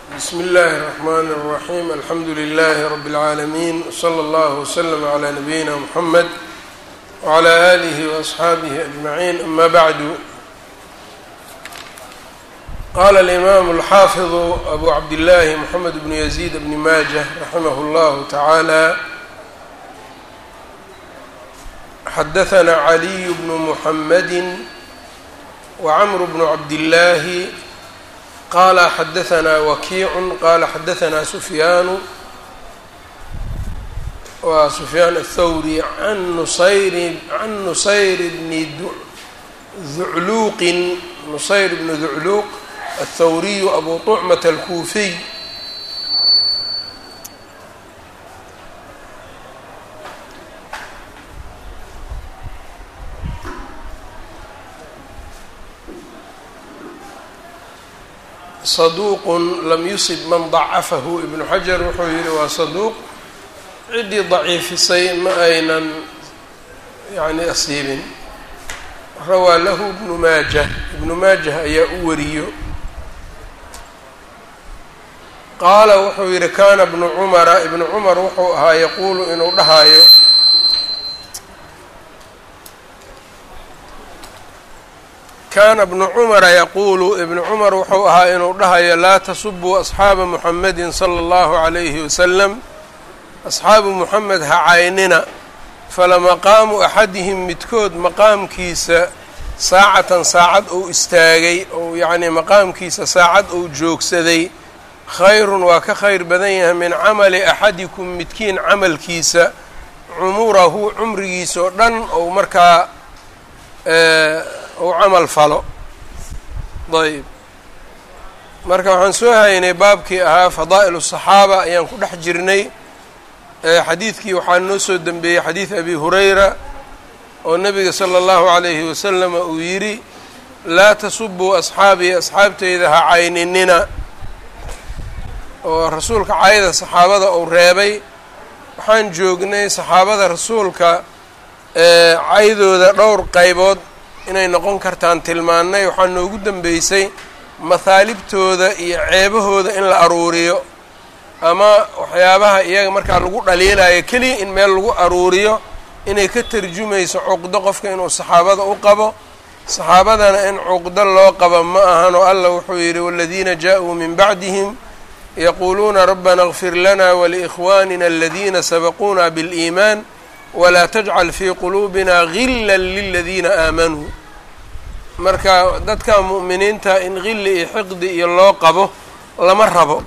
bsmi اllahi الرحmn الرaحيم alxamdu لlh رb العaalمين وslى اllه وslm عlى نabيina mحamed وعlى آlih وأصxaabih أجمعين ama bعd qala الإmam الxafiظ أbu cabdالlahi mحamed بn يزيد بn majة raximh اllah taعalى xadaثna عliي بn mحamedi وcmr بn cabdالlahi qala xadaثna wakiicu qala xadaثna sufyaanu wa sufyaan الthawri an nusayri can nusayr bni ducluuqin nusayr bni ducluuq aلthawriyu abu طucmat alkuufiy saduuqun lam yusib man dacafahu ibnu xajar wuxuu yihi waa saduuq ciddii daciifisay ma aynan yani asiibin rawaa lahu ibnu maajah ibnu maajah ayaa u wariyo qaala wuxuu yihi kana bnu cumara ibnu cumar wuxuu ahaa yaquulu inuu dhahaayo kana bnu cumara yaquulu ibnu cumar wuxuu ahaa inuu dhahayo laa tasubuu asxaaba muxamedin sala allahu calayhi wasalam asxaabu muxamed ha caynina falamaqaamu axadihim midkood maqaamkiisa saacatan saacad ou istaagay ou yacnii maqaamkiisa saacad ou joogsaday khayrun waa ka khayr badan yahay min camali axadikum midkiin camalkiisa cumurahu cumrigiisa oo dhan ou markaa u camal falo ayb marka waxaan soo haynay baabkii ahaa fadaa'il الصaxaaba ayaan ku dhex jirnay xadiidkii waxaa noo soo dembeeyey xadiid abi hurayra oo nabiga salى اllahu عalayhi wasalam uu yidhi laa tasubuu asxaabii asxaabteyda ha cayninina oo rasuulka cayda saxaabada uu reebay waxaan joognay saxaabada rasuulka caydooda dhowr qaybood inay noqon kartaan tilmaannay waxaa noogu dambeysay mahaalibtooda iyo ceebahooda in la aruuriyo ama waxyaabaha iyaga markaa lagu dhaliilayo keliya in meel lagu aruuriyo inay ka tarjumayso cuqdo qofka inuu saxaabada u qabo saxaabadana in cuqdo loo qabo ma ahanoo allah wuxuu yidhi waladiina jaa-uu min bacdihim yaquuluuna rabbana اغfir lana waliikhwanina aladiina sabaquuna biاliimaan walaa tajcal fii quluubina gila liladiina aamanuu marka dadka mu'miniinta in gilli iyo xiqdi iyo loo qabo lama rabo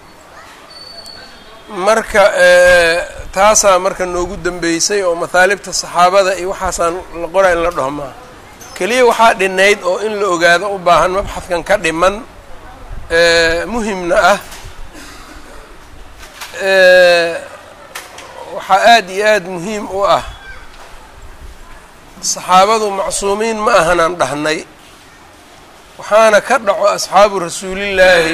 marka taasaa marka noogu dambeysay oo mahaalibta saxaabada iyo waxaasaan la qoraa in la dhaho maaha keliya waxaa dhinayd oo in la ogaado u baahan mabxadkan ka dhiman muhimna ah waxaa aada iyo aada muhiim u ah saxaabadu macsuumiin ma ahanaan dhahnay waxaana ka dhaco asxaabu rasuulillaahi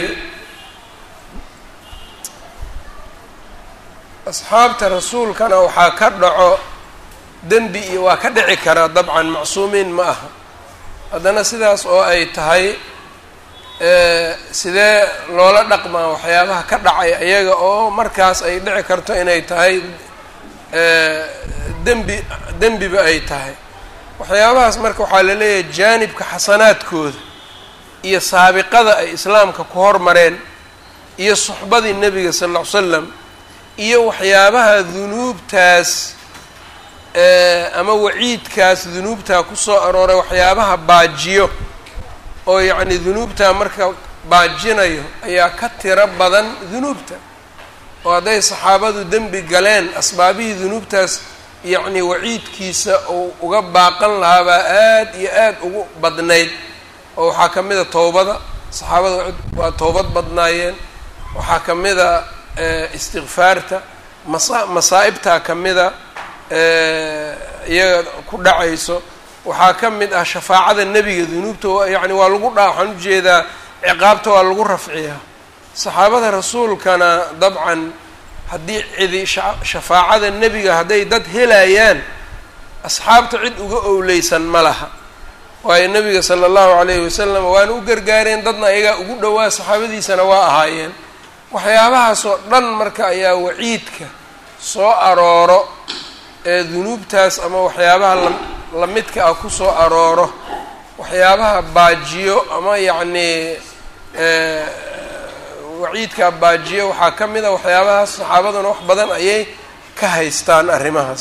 asxaabta rasuulkana waxaa ka dhaco dembi iyo waa ka dhici karaa dabcan macsuumiin ma aha haddana sidaas oo ay tahay sidee loola dhaqmaa waxyaabaha ka dhacay ayaga oo markaas ay dhici karto inay tahay dembi dembiba ay tahay waxyaabahaas marka waxaa la leeyahay jaanibka xasanaadkooda iyo saabiqada ay islaamka ku hormareen iyo suxbadii nebiga sal lla ly slam iyo waxyaabaha dunuubtaas ama waciidkaas dunuubtaa kusoo arooray waxyaabaha baajiyo oo yacni dunuubtaa marka baajinayo ayaa ka tiro badan dunuubta oo hadday saxaabadu dembi galeen asbaabihii dunuubtaas yacni waciidkiisa uu uga baaqan lahaabaa aad iyo aad ugu badnayd oo waxaa ka mid a towbada saxaabada waa towbad badnaayeen waxaa ka mid a istikfaarta masa masaa'ibtaa ka mida iyaga ku dhacayso waxaa ka mid ah shafaacada nebiga dunuubta yacni waa lagu dha waxaan ujeedaa ciqaabta waa lagu rafciyaa saxaabada rasuulkana dabcan haddii cidi shafaacada nebiga hadday dad helayaan asxaabta cid uga owleysan ma laha waayo nebiga sala allahu calayhi wasalam waana u gargaareen dadna ayagaa ugu dhowaa saxaabadiisana waa ahaayeen waxyaabahaasoo dhan marka ayaa waciidka soo arooro ee dunuubtaas ama waxyaabaha lamidka ah ku soo arooro waxyaabaha baajiyo ama yacnii waciidka baajiyo waxaa ka mid a waxyaabahaas saxaabaduna wax badan ayay ka haystaan arrimahaas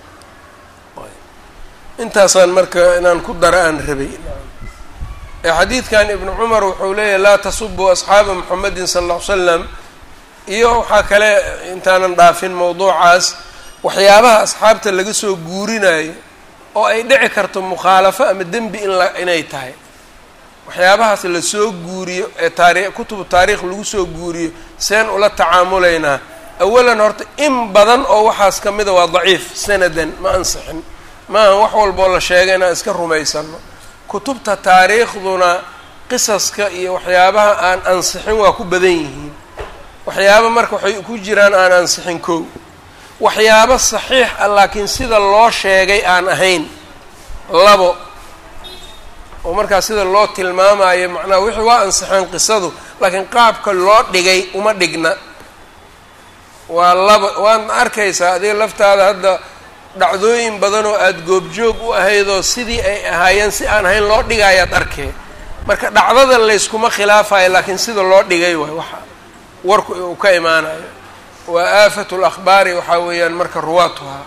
intaasaan marka inaan ku dara aan rabay xadiidkan ibnu cumar wuxuu leeyahy laa tasubuu asxaaba muxamedin sala alla ly slam iyo waxaa kale intaanan dhaafin mowduucaas waxyaabaha asxaabta laga soo guurinayo oo ay dhici karto mukhaalafo ama dembi in la inay tahay waxyaabahaas lasoo guuriyo ee taari kutubu taariikh lagu soo guuriyo seen ula tacaamulaynaa awalan horta in badan oo waxaas ka mida waa daciif sanadan ma ansixin maaha wax walboo la sheegay inaan iska rumaysano kutubta taariikhduna qisaska iyo waxyaabaha aan ansixin waa ku badan yihiin waxyaaba marka waxay ku jiraan aan ansixin kow waxyaabo saxiix ah laakiin sida loo sheegay aan ahayn labo oo markaas sida loo tilmaamayo macnaha wixii waa ansixeen qisadu laakiin qaabka loo dhigay uma dhigna waa laba waad arkaysaa adiga laftaada hadda dhacdooyin badan oo aada goobjoog u ahaydoo sidii ay ahaayeen si aan ahayn loo dhigayaad arkee marka dhacdada layskuma khilaafayo laakiin sida loo dhigay waay waxa warku uu ka imaanayo waa aafatu lakhbaari waxaa weeyaan marka ruwaatuhaa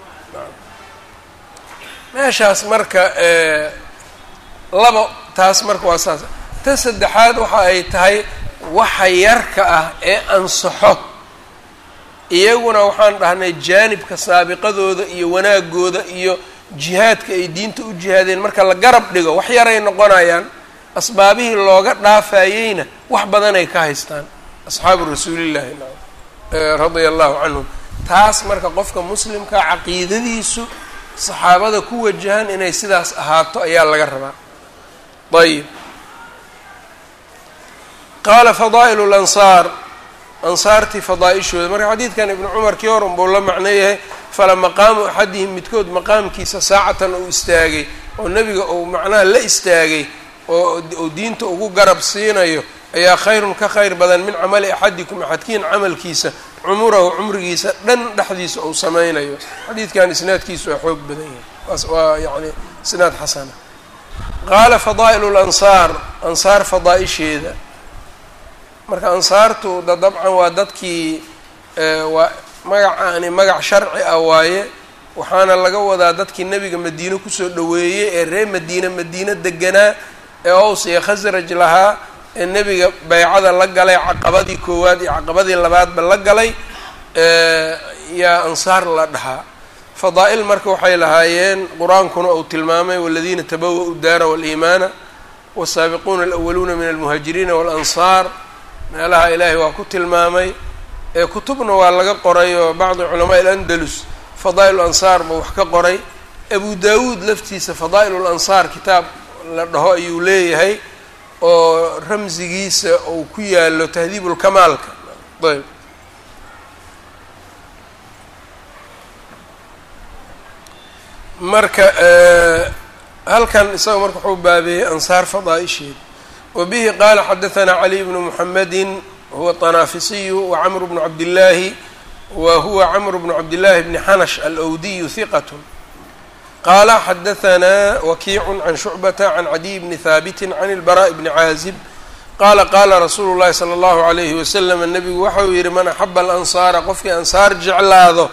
meeshaas marka labo taas marka waa saas tan saddexaad waxa ay tahay waxa yarka ah ee ansaxo iyaguna waxaan dhahnay jaanibka saabiqadooda iyo wanaagooda iyo jihaadka ay diinta u jihaadeen marka la garab dhigo wax yaray noqonayaan asbaabihii looga dhaafayeyna wax badanay ka haystaan asxaabu rasuulillahi radia allahu canhum taas marka qofka muslimka caqiidadiisu saxaabada ku wajahan inay sidaas ahaato ayaa laga rabaa ayib qaala fadaa'ilu lansaar ansaartii fadaa-ishooda marka xadiidkan ibnu cumar kii hor unbuu la macno yahay fala maqaamu axadihim midkood maqaamkiisa saacatan uu istaagay oo nebiga uu macnaha la istaagay oo uu diinta ugu garab siinayo ayaa khayrun ka khayr badan min camali axadikum axadkiin camalkiisa cumurahu cumrigiisa dhan dhexdiisa uu samaynayo xadiidkan isnaadkiisu waa xoog badan yahay waa yani isnaad xasana qaala fadaa'ilu lansaar ansaar fadaa-isheeda marka ansaartu da dabcan waa dadkii waa magacaani magac sharci ah waaye waxaana laga wadaa dadkii nebiga madiine kusoo dhoweeyey ee reer madiine madiine deganaa ee ows iyo khasraj lahaa ee nebiga baycada la galay caqabadii koowaad iyo caqabadii labaadba la galay yaa ansaar la dhahaa fadaa-il marka waxay lahaayeen qur-aankuna uu tilmaamay waladiina tabawa-u daara waliimaana wasaabiquuna alawaluuna min almuhaajiriina waalansaar meelaha ilaahay waa ku tilmaamay ee kutubna waa laga qoray oo bacdi culamaa ilandalus fadaa'il ansaar buu wax ka qoray abu daawuud laftiisa fadaa'il lansaar kitaab la dhaho ayuu leeyahay oo ramsigiisa uu ku yaalo tahdiibulkamaalka ayb marka halkan isaga marka wuxuu baabeeyey ansaar fadaa-isheeda wbihi qala xadaثna cli bnu mحamedi huwa طanaafisiyu wacmr bnu cabdillaahi wa huwa cmr bnu cabdillaahi bni xanash alwdiyu hiqat qala xadaثna wakiicu can shucbata can cadiy bni haabiti can اlbaraaء bni caazib qala qala rasuulu اllahi salى اllahu عalayhi waslm nabigu waxau yihi man axaba alansaara qofkii ansaar jeclaado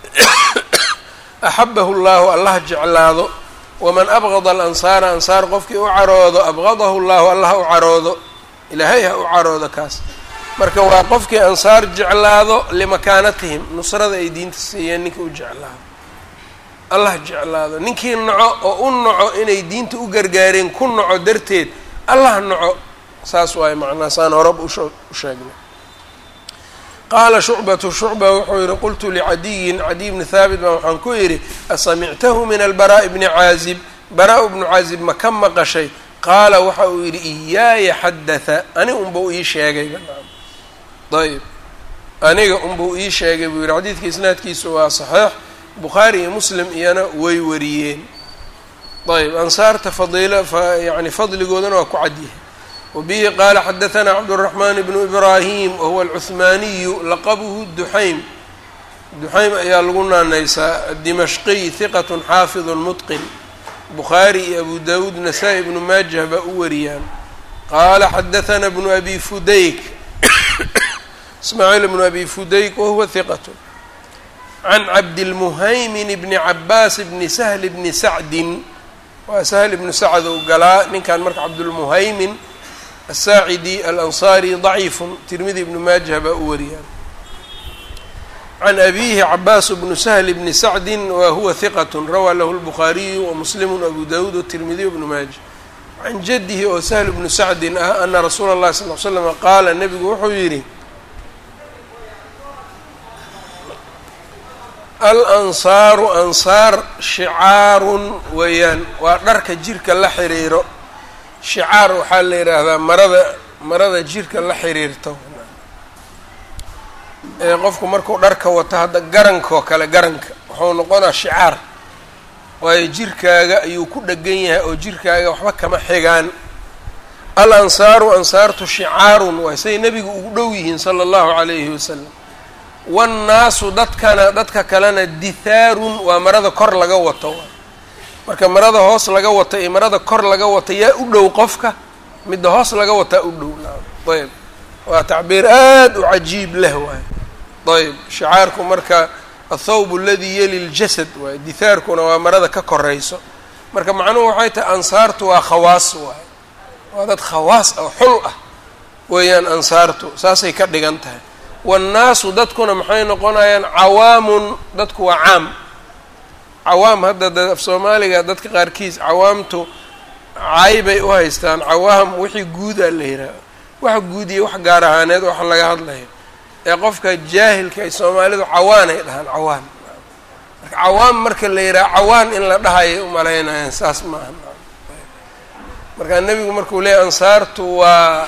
axabahu اllahu allah jeclaado waman abgada alansaara ansaar qofkii u caroodo abgadahu llahu allah u caroodo ilaahay ha u caroodo kaas marka waa qofkii ansaar jeclaado limakaanatihim nusrada ay diinta siiyeen ninka u jeclaado allah jeclaado ninkii naco oo u naco inay diinta u gargaareen ku naco darteed allah naco saas waaye macnaa saan horab u sheegnay qaala shucbatu shucba wuxuu yihi qultu licadiyin cadiy bni haabit baa waxaan ku yidhi asamictahu min albaraa'i bni caazib baraa bnu caazib ma ka maqashay qaala waxa uu yidhi iyaaya xadatha ani unbau ii sheegay ayb aniga unbuu ii sheegay buu yihi xadiidka isnaadkiisu waa saxiix bukhaari iyo muslim iyana way wariyeen ayb ansaarta fadiilo yani fadligoodana waa ku cadyahay wbihi qaala xadaثna cabdالرaحman bnu ibrahim wahuwa alcuhmaaniyu laqabhu duxaym duxaym ayaa lagu naanaysaa dimashqiy hiqat xaafid mutqin bukhaari iyo abu dawuud nasaa-i ibnu maajah baa u wariyaan qaala xadaثna bnu abi fudayk ismaaciil bnu abi fudayk wahuwa hiqat can cabdilmuhaymin bni cabaas bni sahl bni sacdin waa sahl ibnu sacd ou galaa ninkan marka cabdulmuhaymin asaacidi alansaari daciifun tirmidi ibnu maajah baa u wariyaan can abiihi cabaas bnu sahl bni sacdi wa huwa hiqat rawaa lahu lbukhaariyu wamuslimu abu dawuud watirmidiy bnu maaja can jadihi oo sahl bnu sacdin ah ana rasuula اllahi sal l slama qaala nebigu wuxuu yidhi alansaaru ansaar shicaarun weeyaan waa dharka jirka la xiriiro shicaar waxaa la yidhaahdaa marada marada jirka la xiriirto ee qofku markuu dharka wato hadda garankaoo kale garanka wuxuu noqonaa shicaar waayo jirkaaga ayuu ku dhegan yahay oo jirkaaga waxba kama xigaan al ansaaru ansaartu shicaarun waay say nebigu ugu dhow yihiin sala allahu calayhi wasalam wannaasu dadkana dadka kalena dithaarun waa marada kor laga wato marka marada hoos laga wato iyo marada kor laga wato yaa u dhow qofka midda hoos laga wataa u dhow ayb waa tacbiir aada u cajiib leh waay ayb shicaarku marka athawb aladii yeli ljasad waay dithaarkuna waa marada ka korayso marka macnuhu waxay tahay ansaartu waa khawaas waay waa dad khawaas ah xul ah weeyaan ansaartu saasay ka dhigan tahay wannaasu dadkuna maxay noqonayaan cawaamun dadku waa caam cawaam hadda af soomaaliga dadka qaarkiis cawaamtu caay bay u haystaan cawaam wixii guudaa la yihaaha wax guud iyo wax gaar ahaaneed wax laga hadlaya ee qofka jaahilka ay soomaalidu cawaanay dhahaan cawaan marka cawaam marka la yidhaha cawaan in la dhahayay umalaynayaan saas maaha marka nebigu markuu leeyahy ansaartu waa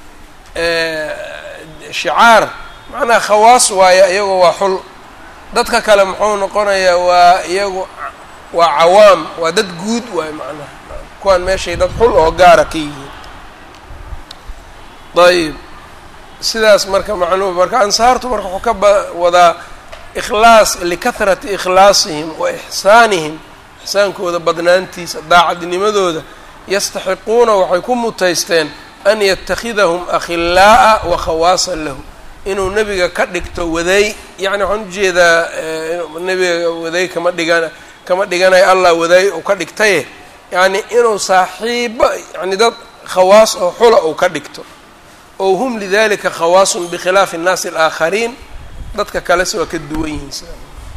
shicaar macnaha khawaas waaye iyagoo waa xul dadka kale muxuu noqonayaa waa iyagu waa cawaam waa dad guud waaye macnaha kuwaan meeshay dad xul oo gaara ka yihiin ayb sidaas marka macnuhu marka ansaartu marka wuxuu ka ba wadaa ikhlaas likahrati ikhlaasihim wa ixsaanihim ixsaankooda badnaantiisa daacadnimadooda yastaxiquuna waxay ku mutaysteen an yatakidahum akhilaa'a wa khawaasan lahu inuu nebiga ka dhigto waday yacni waxaan ujeedaa nebiga waday kama dhigan kama dhiganayo allah waday uu ka dhigtaye yacni inuu saaxiibo yani dad khawaas oo xula uu ka dhigto oo hum lidalika khawaasun bikhilaafi الnaasi alaakhariin dadka kalese waa ka duwan yihiin sida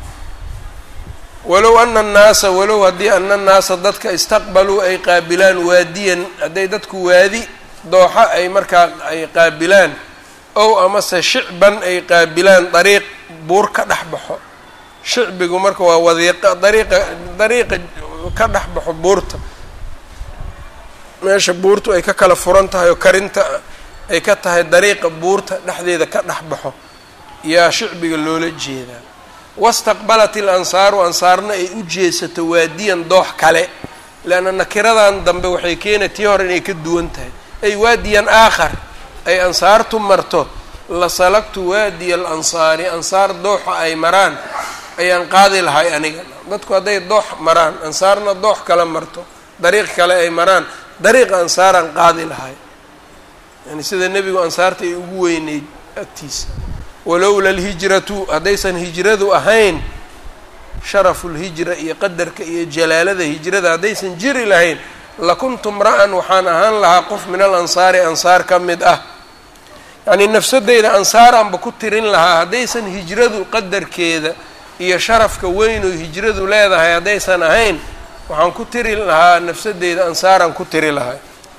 walow ana annaasa walow haddii ana annaasa dadka istaqbaluu ay qaabilaan waadiyan hadday dadku waadi dooxa ay markaa ay qaabilaan ow amase shicban ay qaabilaan dariiq buur ka dhex baxo shicbigu marka waa wadiiqa dariiqa dariiqa ka dhex baxo buurta meesha buurtu ay ka kala furan tahay oo karinta ay ka tahay dariiqa buurta dhexdeeda ka dhex baxo yaa shicbiga loola jeedaa wastaqbalat il ansaaru ansaarna ay u jeesato waadiyan doox kale leanna nakiradan dambe waxay keena tii hore inay ka duwan tahay ay waadiyan aakhar ay ansaartu marto la salagtu waadiya alansaari ansaar dooxa ay maraan ayaan qaadi lahay aniga dadku hadday doox maraan ansaarna doox kale marto dariiq kale ay maraan dariiqa ansaaraan qaadi lahay yani sida nebigu ansaarta ay ugu weyneyd agtiisa walowla alhijratu haddaysan hijradu ahayn sharafu lhijra iyo qadarka iyo jalaalada hijrada haddaysan jiri lahayn lakuntu mra'an waxaan ahaan lahaa qof min al ansaari ansaar ka mid ah yacnii nafsadeyda ansaaraanba ku tirin lahaa haddaysan hijradu qadarkeeda iyo sharafka weyn oo hijradu leedahay haddaysan ahayn waxaan ku tiri lahaa nafsadeyda ansaaraan ku tiri lahay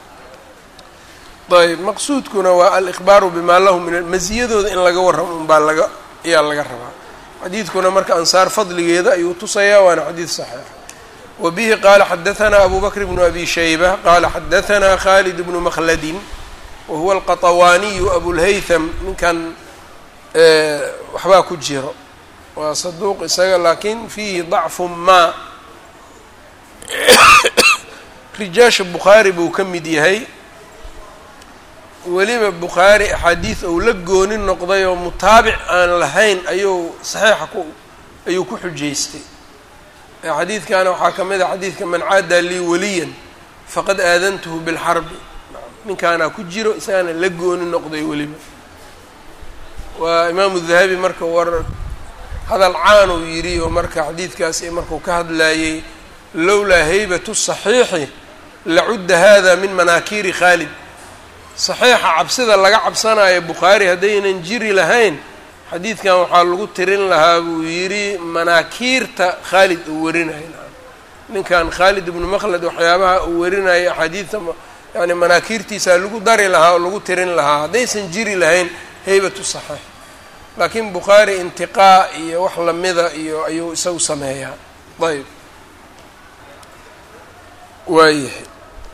ayb maqsuudkuna waa alikhbaaru bimaa lahu min masiyadooda in laga warramo unbaa laga ayaa laga rabaa xadiidkuna marka ansaar fadligeeda ayuu tusayaa waana xadiid saxiix wa bihi qaala xadahanaa abu bakr bnu abi shayba qaala xadahanaa khalid bnu makladin wa huwa alqatawaaniyu abulhaytham ninkan waxbaa ku jiro waa saduuq isaga laakiin fiihi dacfu ma rijaasha bukhaari buu ka mid yahay weliba bukhaari axaadiid ou la gooni noqday oo mutaabic aan lahayn ayuu saxiixa ku ayuu ku xujaystay xadiidkana waxaa ka mid a xadiidka man caada lii waliyan faqad aadantuhu bilxarbi ninkaanaa ku jiro isagana la gooni noqday weliba waa imaamu dahabi marka war hadal caan uu yidhi oo marka xadiidkaasi markuu ka hadlayey lowlaa haybatu saxiixi lacudda hada min manaakiiri khaalid saxiixa cabsida laga cabsanayo bukhaari haddaynan jiri lahayn xadiidkan waxaa lagu tirin lahaa buu yidhi manaakiirta khaalid uu warinayo ninkan khaalid ibnu makhlad waxyaabaha uu warinayo axaadiidta yani manaakiirtiisaa lagu dari lahaa oo lagu tirin lahaa haddaysan jiri lahayn haybatu saxiix laakiin bukhaari intiqaa iyo wax lamida iyo ayuu isagu sameeyaa ayb waayahay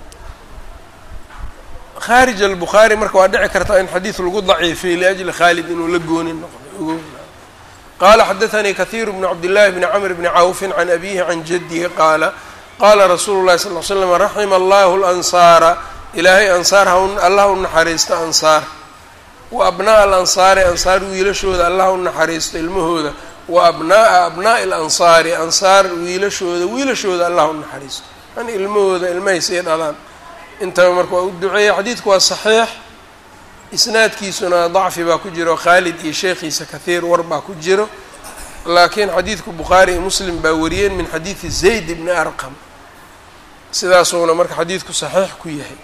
khaarij albukhaari marka waa dhici kartaa in xadiid lagu daciifiyey liajli khaalid inuu la gooni noqday qaala xadaanii kahiiru bnu cabdillahi bni camr bni cawfin can abihi can jadihi qaala qaala rasuulu llahi sal l slam raxima allahu lansaara ilaahay ansaar allah u naxariista ansaar wa abna'a alansaari ansaar wiilashooda allah u naxariisto ilmahooda wa abna'a abnaa'i alansaari ansaar wiilashooda wiilashooda allah u naxariisto yani ilmahooda ilmahay sii dhalaan intaba marka waa u duceeyey xadiidku waa saxiix isnaadkiisuna dacfi baa ku jiro khaalid iyo sheekhiisa kahiir war baa ku jiro laakiin xadiidku bukhaari iyo muslim baa wariyeen min xadiidi zayd bni arqam sidaasuuna marka xadiidku saxiix ku yahay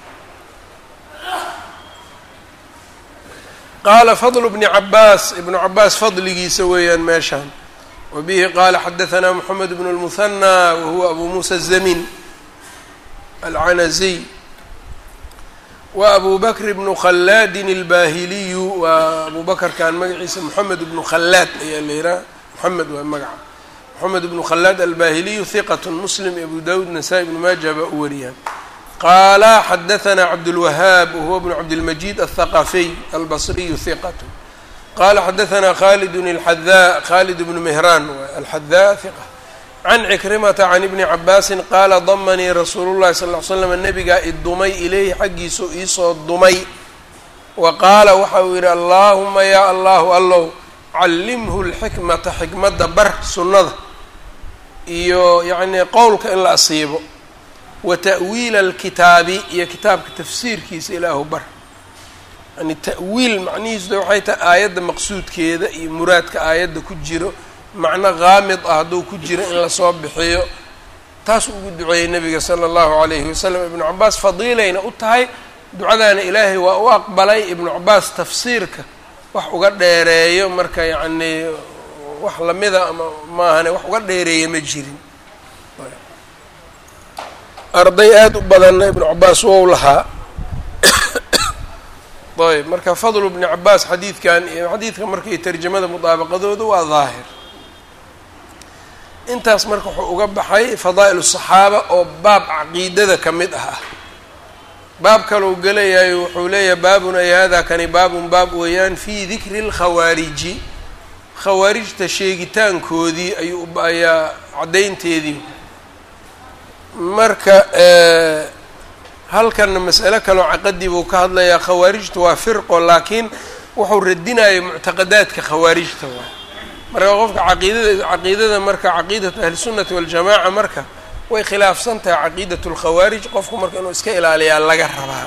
qaala fadlu bni cabaas ibnu cabaas fadligiisa weeyaan meeshaan wa bihi qaala xadahanaa moxamed bnu lmuhanaa wa huwa abu muusa zamin alcanaziy wa abu bakr bnu khallaadin albaahiliyu waa abu bakrkan magaciisa moxamed bnu khallaad ayaa la yihaha moxamed waa magaca moxamed bnu khallaad albaahiliyu hiqat muslim abu dawud nasaa-i bnu maaja baa u wariyaan qaala xadahanaa cabdulwahaab wahuwa bnu cabdilmajid althaqafiy albasriyu hiqat qala xadahanaa khalidun alxadaa khalid bnu mehraan alxadaa hiqa can cikrimata can ibni cabaasin qaala damanii rasuulu llahi sal ly slam nabigaa idumay ileyhi xaggiisao iisoo dumay wa qaala waxa uu yidhi allaahuma yaa allahu allow callimhu lxikmata xikmadda bar sunnada iyo yacnii qowlka in la asiibo wa ta'wiila alkitaabi iyo kitaabka tafsiirkiisa ilaahu bar yani ta'wiil macnihiisu waxay tahay aayadda maqsuudkeeda iyo muraadka aayadda ku jiro macno qaamid ah hadduu ku jiro in lasoo bixiyo taas ugu duceeyey nabiga sala allahu calayhi wasalam ibnu cabaas fadiilayna u tahay ducadaana ilaahay waa u aqbalay ibnu cabaas tafsiirka wax uga dheereeyo marka yacnii wax lamida ama maahane wax uga dheereeya ma jirin arday aada u badanna ibnu cabaas wou lahaa ayb marka fadlu ibni cabaas xadiidkan iyo xadiidka markay tarjamada mudaabaqadooda waa daahir intaas marka wuxuu uga baxay fadaa'il الصaxaaba oo baab caqiidada ka mid ah ah baab kalou gelayayo wuxuu leeyahay baabun ay hada kani baabun baab weeyaan fii dikri اlkhawaariji khawaarijta sheegitaankoodii ayuu ayaa caddaynteedii marka halkanna mas'alo kaloo caqadi buu ka hadlayaa khawaarijta waa firqo laakiin wuxuu radinaya muctaqadaadka khawaarijta waay marka qofka caqiidada caqiidada marka caqiidatu ahlisunati waljamaaca marka way khilaafsan tahay caqiidatu lkhawaarij qofku marka inuu iska ilaaliyaa laga rabaa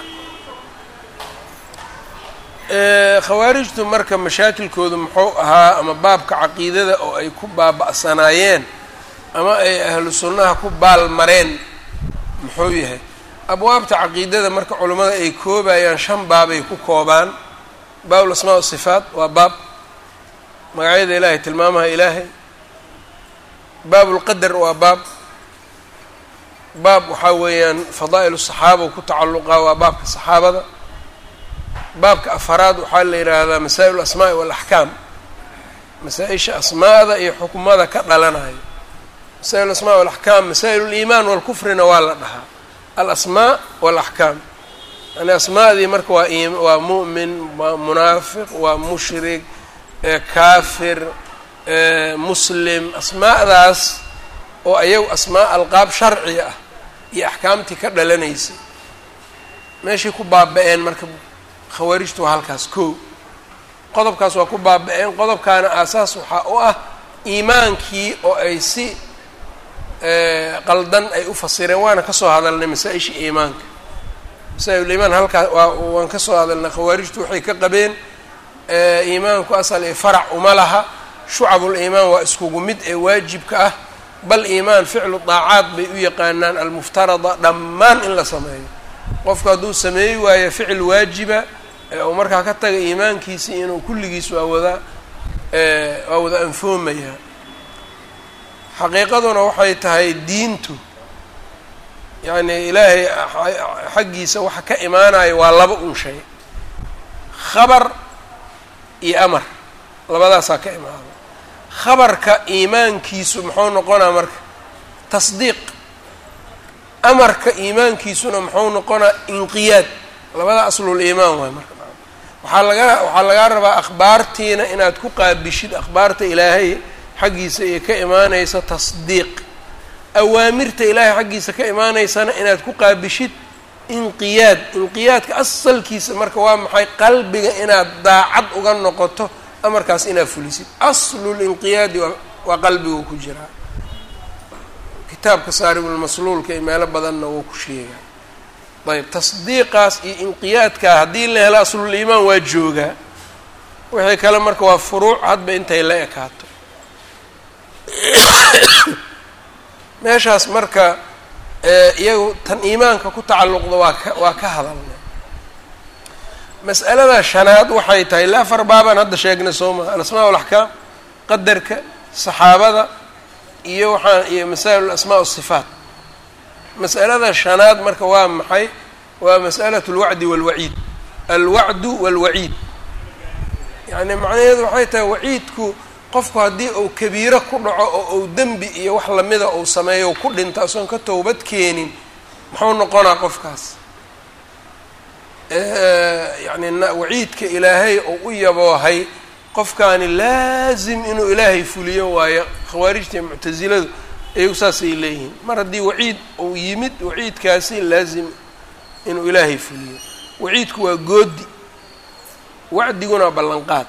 khawaarijtu marka mashaakilkoodu muxuu ahaa ama baabka caqiidada oo ay ku baaba'sanaayeen ama ay ahlu sunnaha ku baalmareen muxuu yahay abwaabta caqiidada marka culimmada ay koobayaan shan baabay ku koobaan baab lasmaa sifaat waa baab magacyada ilaahay tilmaamaha ilaahay baab ulqadar waa baab baab waxaa weeyaan fadaa'il saxaaba ku tacalluqa waa baabka saxaabada baabka afaraad waxaa la yidhaahdaa masaa'il asmaa'i waalaxkaam masaa-isha asmaa'da iyo xukmada ka dhalanayo masaa'il asmaa walaxkaam masaa'il liimaan walkufrina waa la dhahaa alasmaa waalaxkaam yani asmaadii marka waa waa mu'min waa munaafiq waa mushrik kaafir muslim asmaa'daas oo ayagu asmaa alqaab sharci ah iyo axkaamtii ka dhalanaysay meeshay ku baaba-een marka khawaarijtu waa halkaas kow qodobkaas waa ku baaba-een qodobkaana aasaas waxaa u ah iimaankii oo ay si qaldan ay u fasireen waana kasoo hadalnay masaa-isha iimaanka masaa-il iimaan halkaa waa waan kasoo hadalnay khawaarijtu waxay ka qabeen iimaanku asal ee farac uma laha shucabul iimaan waa iskugu mid ee waajibka ah bal iimaan ficlu daacaad bay u yaqaanaan almuftarada dhammaan in la sameeyo qofku hadduu sameeyi waayo ficil waajiba uu markaa ka taga iimaankiisii inuu kulligiis waa wada waa wada anfoomaya xaqiiqaduna waxay tahay diintu yacni ilaahay xaggiisa waxa ka imaanayo waa laba un shay khabar iyo amar labadaasaa ka imaada khabarka iimaankiisu muxuu noqonaa marka tasdiiq amarka iimaankiisuna muxuu noqonaa inqiyaad labada aslul iimaan waay marka waxaa laga waxaa lagaa rabaa akhbaartiina inaad ku qaabishid akhbaarta ilaahay xaggiisa iyo ka imaanaysa tasdiiq awaamirta ilaahay xaggiisa ka imaanaysana inaad ku qaabishid inqiyaad inqiyaadka asalkiisa marka waa maxay qalbiga inaad daacad uga noqoto amarkaas inaad fulisid aslul inqiyaadi waa qalbigu ku jiraa kitaabka saaribulmasluulka iyo meelo badanna wuu ku sheegaa ayb tasdiiqaas iyo inqiyaadkaa haddii la helo aslul iimaan waa joogaa wixii kale marka waa furuuc hadba intay la ekaato meeshaas marka iyagu tan iimaanka ku tacalluqda waa ka waa ka hadalnay mas'alada shanaad waxay tahay ila afar baabaan hadda sheegnay soo maa alasmaa alaxkaam qadarka saxaabada iyo waxaan iyo masaa'il alasmaa asifaat mas'alada shanaad marka waa maxay waa mas'alatu alwacdi walwaciid alwacdu walwaciid yacni macnaheedu waxay tahay waciidku qofku haddii uu kabiiro ku dhaco oo uu dembi iyo wax lamida uu sameeyo ku dhinto asoon ka towbad keenin muxuu noqonaa qofkaas yacni waciidka ilaahay uu u yaboohay qofkaani laazim inuu ilaahay fuliyo waayo khawaarijta iyo muctasiladu ayagu saasay leeyihiin mar haddii waciid uu yimid waciidkaasi laazim inuu ilaahay fuliyo waciidku waa goodi wacdiguna ballanqaad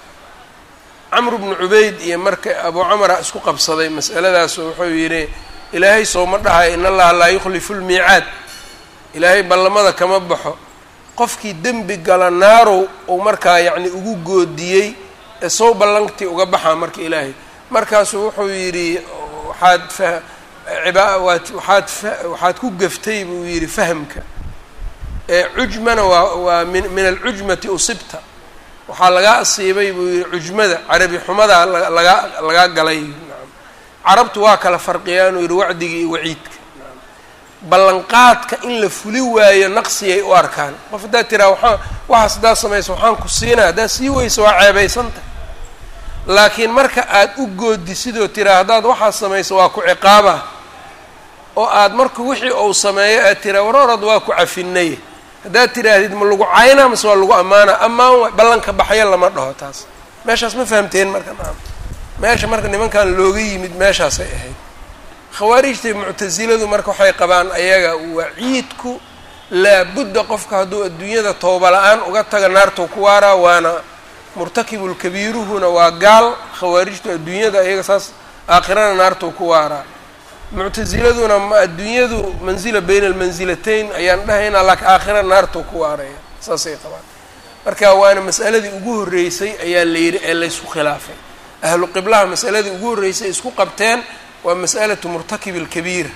camr bnu cubayd iyo marka abu camara isku qabsaday mas'aladaas wuxuu yidhi ilaahay sooma dhahay in allaha laa yukhlifu lmiicaad ilaahay ballamada kama baxo qofkii dembi gala naarow uu markaa yacni ugu goodiyey ee sow ballantii uga baxaa marka ilaahay markaasuu wuxuu yidhi waxaad fa cibaa waad waxaad fa waxaad ku gaftay buu yidhi fahamka cujmana waa waa min min alcujmati usibta waxaa lagaa asiibay buu yihi cujmada carabi xumadaa lagaa lagaa galay carabtu waa kala farqiyaanuu yihi wacdiga iyo waciidka ballanqaadka in la fuli waayo naqsigay u arkaan qof haddaad tiraa waxaa waxaas haddaad samayso waxaan ku siinaa haddaad sii weyso waa ceebaysantah laakiin marka aad u goodi sidoo tiraa haddaad waxaas samayso waa ku ciqaaba oo aad marku wixii uu sameeyo aad tiraa warorad waa ku cafinay haddaad tiraahdid ma lagu caynaa mase waa lagu ammaana ammaan wa ballanka baxyo lama dhaho taas meeshaas ma fahamteen marka naam meesha marka nimankan looga yimid meeshaasay ahayd khawaarijta muctasiladu marka waxay qabaan ayaga waciidku laabudda qofka hadduu adduunyada tooba la-aan uga taga naartuu ku waaraa waana murtakibulkabiiruhuna waa gaal khawaarijtu adduunyada ayaga saas aakhirana naartuu ku waaraa muctasiladuna ma adduunyadu mansila bayna almansilatayn ayaan dhahaynaa laakiin aakhira naartuu ku waaraya saasay qabaan marka waana mas'aladii ugu horreysay ayaa la yidhi ee laysku khilaafay ahlu qiblaha masaladii ugu horreysay isku qabteen waa mas'alatu murtakibi alkabiira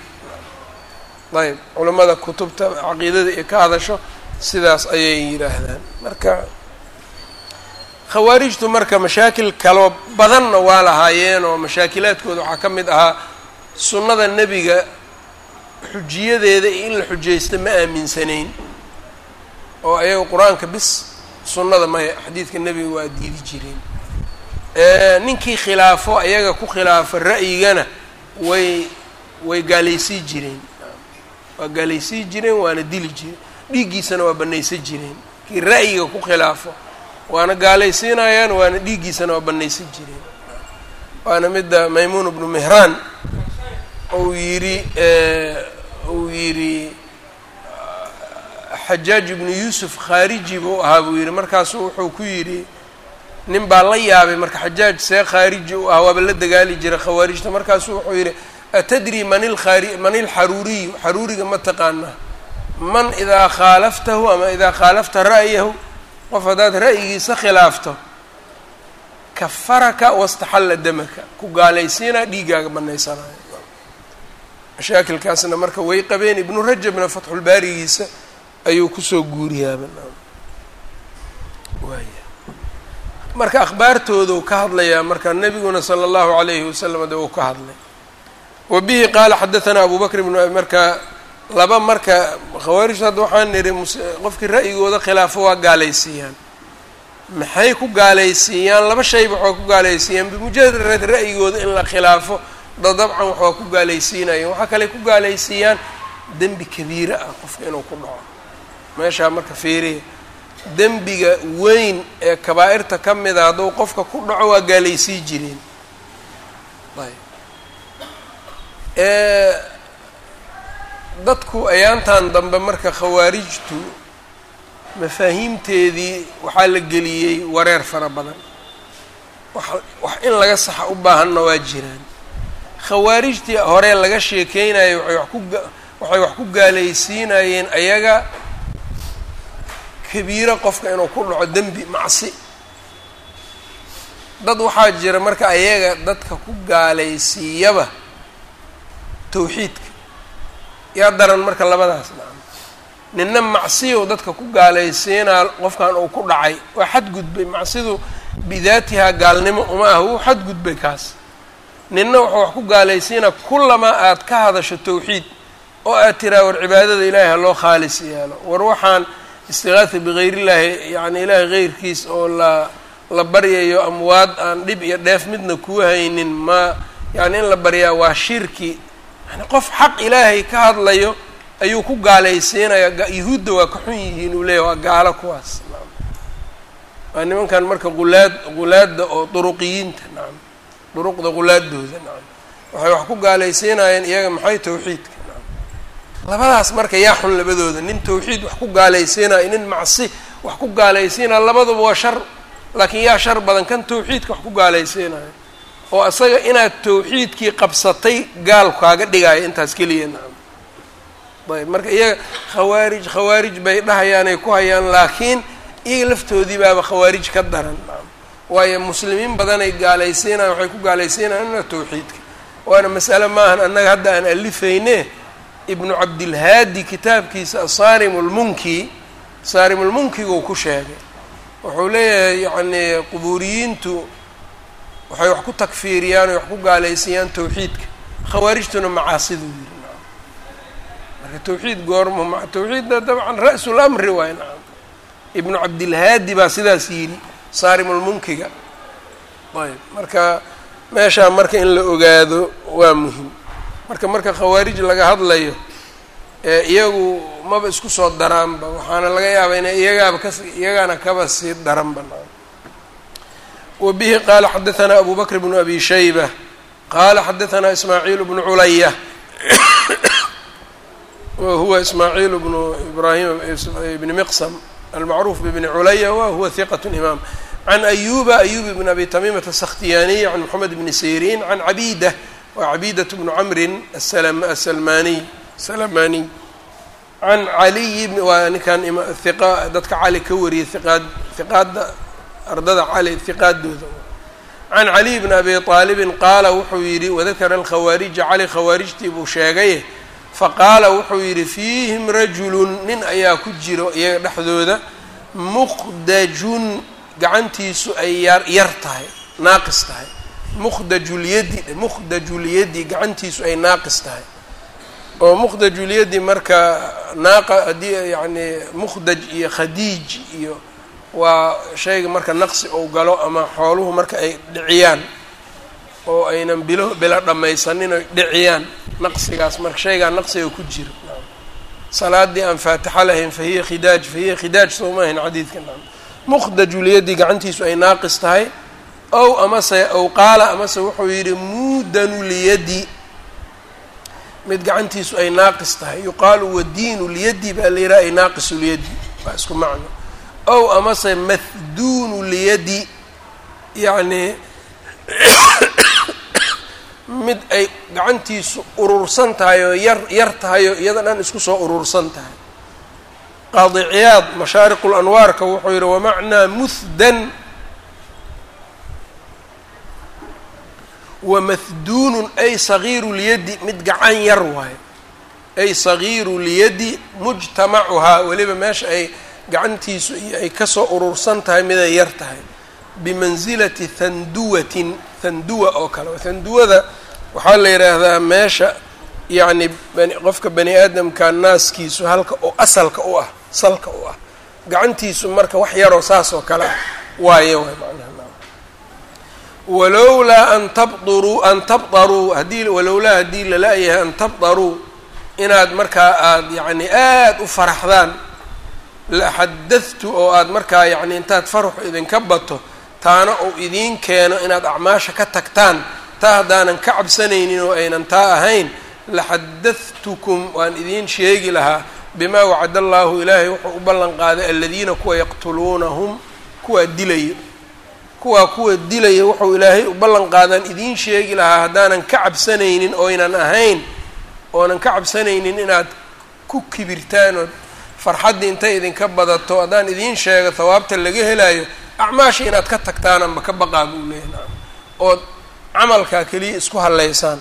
ayb culamada kutubta caqiidada iyo ka hadasho sidaas ayay yidhaahdaan marka khawaarijtu marka mashaakil kaloo badanna waa lahaayeen oo mashaakilaadkooda waxaa ka mid ahaa sunnada nebiga xujiyadeeda iyo in la xujaysto ma aaminsanayn oo ayaga qur-aanka bis sunnada maya xadiidka nebiga waa diidi jireen ninkii khilaafo ayaga ku khilaafo ra'yigana way way gaalaysii jireen waa gaalaysii jireen waana dili jireen dhiiggiisana waa banaysan jireen kii ra'yiga ku khilaafo waana gaalaysiinayaan waana dhiiggiisana waa banaysan jireen waana midda maymuun bnu mehraan uu yidhi uu yidhi xajaaj ibnu yuusuf khaariji buu ahaa buu yidhi markaasu wuxuu ku yidhi nin baa la yaabay marka xajaaj see khaariji u ahaa waaba la dagaali jiray khawaarijta markaasuu wuxuu yidhi atadri man ilkhari man ilxaruuriyu xaruuriga ma taqaanaa man idaa khaalaftahu ama idaa khaalafta ra'yahu qof haddaad ra'yigiisa khilaafto kafaraka wastaxalla damaka ku gaalaysiinaa dhiiggaaga banaysanayo mashaakilkaasna marka way qabeen ibnu rajabna fatxulbaarigiisa ayuu kusoo guuriyaaba waaya marka akhbaartoodu ka hadlayaa marka nebiguna sala allahu alayhi wasalam de uu ka hadlay wa bihi qaala xadatanaa abu bakr ibnu marka laba marka khawaarijta hadda waxaan nidhi qofkii ra'yigooda khilaafo waa gaalaysiiyaan maxay ku gaalaysiiyaan laba shayba waxaa ku gaalaysiiyaan bimujarad ra'yigooda in la khilaafo da dabcan wax waa ku gaalaysiinayeen waxaa kale ku gaalaysiiyaan dembi kabiira ah qofka inuu ku dhaco meeshaa marka fiiriya dembiga weyn ee kabaa'irta ka mida hadduu qofka ku dhaco waa gaalaysii jireen ayb dadku ayaantan dambe marka khawaarijtu mafaahiimteedii waxaa la geliyey wareer fara badan wax wax in laga saxa u baahanna waa jiraan khawaarijtii hore laga sheekeynayo waxay wax ku waxay wax ku gaalaysiinayeen ayaga kabiiro qofka inuu ku dhaco dembi macsi dad waxaa jira marka ayaga dadka ku gaalaysiiyaba tawxiidka yaa daran marka labadaas nacam ninna macsiyow dadka ku gaalaysiinaa qofkan uu ku dhacay waa xadgudbay macsidu bidaatihaa gaalnimo uma ah wuu xadgudbay kaas ninna wuxuu wax ku gaalaysiinaa kullamaa aad ka hadasho tawxiid oo aad tiraa war cibaadada ilaahay ha loo khaalis yeelo war waxaan istiqaata bikayriillaahi yacni ilaahay keyrkiis oo la la baryayo amwaad aan dhib iyo dheef midna kuu haynin ma yacni in la baryaa waa shirki yani qof xaq ilaahay ka hadlayo ayuu ku gaalaysiinaya yuhuudda waa ka xun yihiin uu leeyahy waa gaalo kuwaas nacam waa nimankan marka qulaad qulaadda oo duruqiyiinta nacam duruqda qulaadooda nacam waxay wax ku gaalaysiinayeen iyaga maxay tawxiidka nacam labadaas marka yaa xun labadooda nin tawxiid wax ku gaalaysiinayo nin macsi wax ku gaalaysiinaya labaduba waa shar laakiin yaa shar badan kan tawxiidka wax ku gaalaysiinayo oo isaga inaad tawxiidkii qabsatay gaal kaaga dhigaayo intaas keliya nacam ayb marka iyaga khawaarij khawaarij bay dhahayaanay ku hayaan laakiin iyaga laftoodii baaba khawaarij ka daran nacam waayo muslimiin badanay gaalaysiinayan waxay ku gaalaysiinayan ina tawxiidka waana masale maahan annaga hadda aan alifayne ibnu cabdilhaadi kitaabkiisa asaarim lmunki saarimulmunkiguu ku sheegay wuxuu leeyahay yacni qubuuriyiintu waxay wax ku takfiiriyaan oy wax ku gaalaysiiyaan tawxiidka khawaarijtuna macaasiduu yiri nacam marka tawxiid goormo ma tawxiidna dabcan ra-sul amri waay nacam ibnu cabdilhaadi baa sidaas yidhi saarimulmunkiga ayb marka meeshaa marka in la ogaado waa muhim marka marka khawaarij laga hadlayo iyagu maba isku soo daraanba waxaana laga yaabaa ina iyagaaba kas iyagaana kaba sii daranba wa bihi qaala xadaثna abu bakr bnu abi shayba qaala xadaثna ismaaciil bnu culaya wa huwa ismaaciil bnu ibrahim bni miqsam almacruuf bibni culaya wa huwa hiqat imaam can ayuba ayub bn abi tamimata asakhtiyaaniy can moxamed bni sirin can cabida wa cabidat bnu camrin asalmaniy salamaniy can caliy waa ninkan iqa dadka cali ka wariyay iqaad hiqaadda ardada cali hiqaadooda can caliy bni abi aalibin qaala wuxuu yidhi wadakara alkhawaarija cali khawaarijtii buu sheegay faqaala wuxuu yidhi fiihim rajulun nin ayaa ku jiro iyaga dhexdooda muqdajun gacantiisu ay yar yar tahay naaqis tahay muqdajulyadi muqdajulyadi gacantiisu ay naaqis tahay oo muqdajulyadi marka naaqa haddii yacni muqdaj iyo khadiij iyo waa shayga marka naqsi ou galo ama xooluhu marka ay dhiciyaan oo aynan bilo bilo dhammaysanin oy dhiciyaan naqsigaas marka shaygaa naqsiga ku jiro salaadii aan faatixa lahayn fahiya khidaaj fahiya khidaaj sooma ahayn xadiidka nam muqdajulyadi gacantiisu ay naaqis tahay ow amase ow qaala amase wuxuu yidhi muudanulyadi mid gacantiisu ay naaqis tahay yuqaalu wadiinu lyadi baa la yidhaha ay naaqisu lyadi waa isku macno ow amase mahduunu lyadi yacni mid ay gacantiisu urursan tahay oo yar yar tahay oo iyada dhan isku soo urursan tahay qaadi ciyaad mashaariqu lanwaarka wuxuu yidhi wamacnaa muhdan wamahduunun ay sagiiru lyadi mid gacan yar waayo ay sagiiru lyadi mujtamacuhaa weliba meesha ay gacantiisu iyo ay kasoo urursan tahay miday yar tahay bimansilati thanduwatin thanduwa oo kale thanduwada waxaa la yidhaahdaa meesha yacni qofka bani aadamka naaskiisu halka oo asalka u ah salka u ah gacantiisu marka wax yaroo saas oo kale ah waaye waay macnaha walowlaa an tabdaruu an tabdaruu haddii walowlaa haddii lala-yahay an tabdaruu inaad markaa aada yacni aada u faraxdaan la xadadtu oo aada markaa yacni intaad faraxu idinka bato taana uu idiin keeno inaad acmaasha ka tagtaan taa haddaanan ka cabsanaynin oo aynan taa ahayn laxadadtukum waan idiin sheegi lahaa bimaa wacada allaahu ilaahay wuxuu u ballan qaaday aladiina kuwa yaqtuluunahum kuwaa dilaya kuwaa kuwa dilaya wuxuu ilaahay u ballan qaadaan idiin sheegi lahaa haddaanan ka cabsanaynin oynan ahayn oonan ka cabsanaynin inaad ku kibirtaan oo farxaddii intay idinka badato haddaan idiin sheego hawaabta laga helayo acmaasha inaad ka tagtaan amba ka baqaa buu leeyahy ood camalkaa keliya isku hallaysaan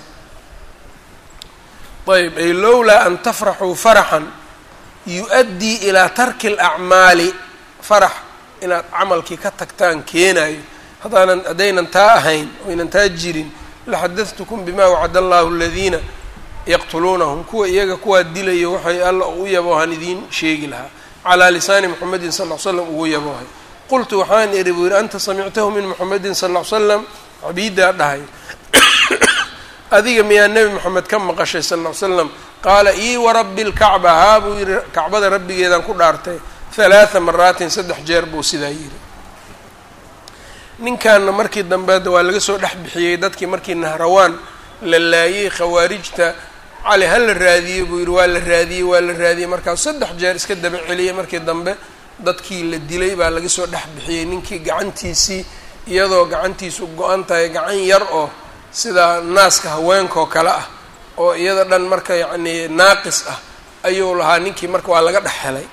ayb ay lowlaa an tafraxuu faraxan yu-addii ilaa tarki alacmaali farax inaad camalkii ka tagtaan keenayo haddaanan haddaynan taa ahayn oynan taa jirin laxadadtukum bima wacada allahu aladiina yaqtuluunahum kuwa iyaga kuwaa dilayo waxay alla u yaboohan idiin sheegi lahaa calaa lisaani muxamedin sal l slam ugu yaboohay qultu waxaan idhi buu yidhi anta samictahu min muxamedin sal l slam cabiidaa dhahay adiga miyaa nebi moxamed ka maqashay sal ll slam qaala ii warabbi lkacba haa buu yidhi kacbada rabbigeedaan ku dhaartay halaatha maraatin saddex jeer buu sidaa yidhi ninkanna markii dambeeda waa laga soo dhex bixiyey dadkii markii nahrawaan la laayey khawaarijta cali ha la raadiyey buu yidhi waa la raadiyey waa la raadiyey markaas saddex jeer iska daba celiyey markii dambe dadkii la dilay baa laga soo dhex bixiyey ninkii gacantiisii iyadoo gacantiisu go-an tahay gacan yar oo sida naaska haweenkaoo kale ah oo iyada dhan marka yacnii naaqis ah ayuu lahaa ninkii marka waa laga dhex helay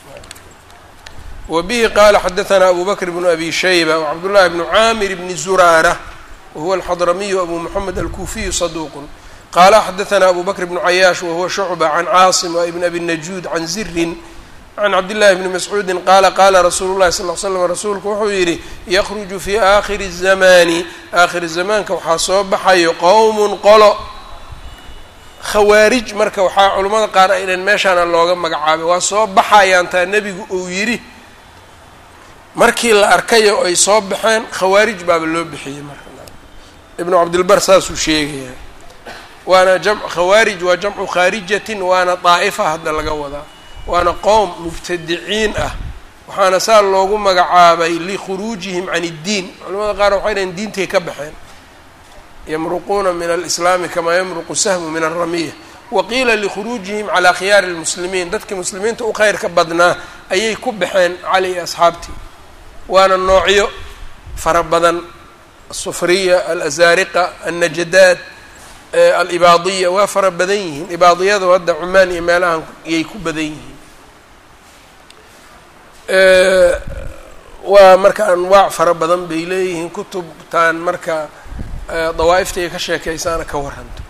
wa bihi qaala xadaثna abu bakr bnu abi shayba wcabdullahi bnu caamir bni zuraara wahuwa alxadramiyu abu moxamed alkuufiyu saduuqun qaala xadaثna abu bakr bnu cayaash wahuwa shucba can caasim wa ibn abi najuud can zirin can cabdillahi bni mascuudi qaala qaala rasuulu llahi sal l slam rasuulku wuxuu yidhi yakruju fii aakhiri الzamaani aakhiri zamaanka waxaa soo baxayo qowmun qolo khawaarij marka waxaa culimmada qaar aynan meeshaana looga magacaabay waa soo baxayaan taa nebigu uu yidhi markii la arkayo ay soo baxeen khawaarij baaba loo bixiyey marka ibnu cabdilbar saasuu sheegayaa waana jam khawaarij waa jamcu khaarijatin waana daa'ifa hadda laga wadaa waana qowm mubtadiciin ah waxaana saa loogu magacaabay likhuruujihim can iddiin culamada qaar waxay dhahen diintay ka baxeen yamruquuna min alislaami kamaa yamruqu sahmu min alramiya wa qiila likhuruujihim calaa khiyaari lmuslimiin dadkii muslimiinta u khayrka badnaa ayay ku baxeen cali iyo asxaabtii waana noocyo fara badan asufriya alazaariqa annajadaad alibaadiya waa fara badan yihiin ibaadiyadu hadda cumaan iyo meelahan iyay ku badan yihiin waa marka anwaac fara badan bay leeyihiin kutubtaan marka dawaa'ifta ka sheekaysaana ka waranto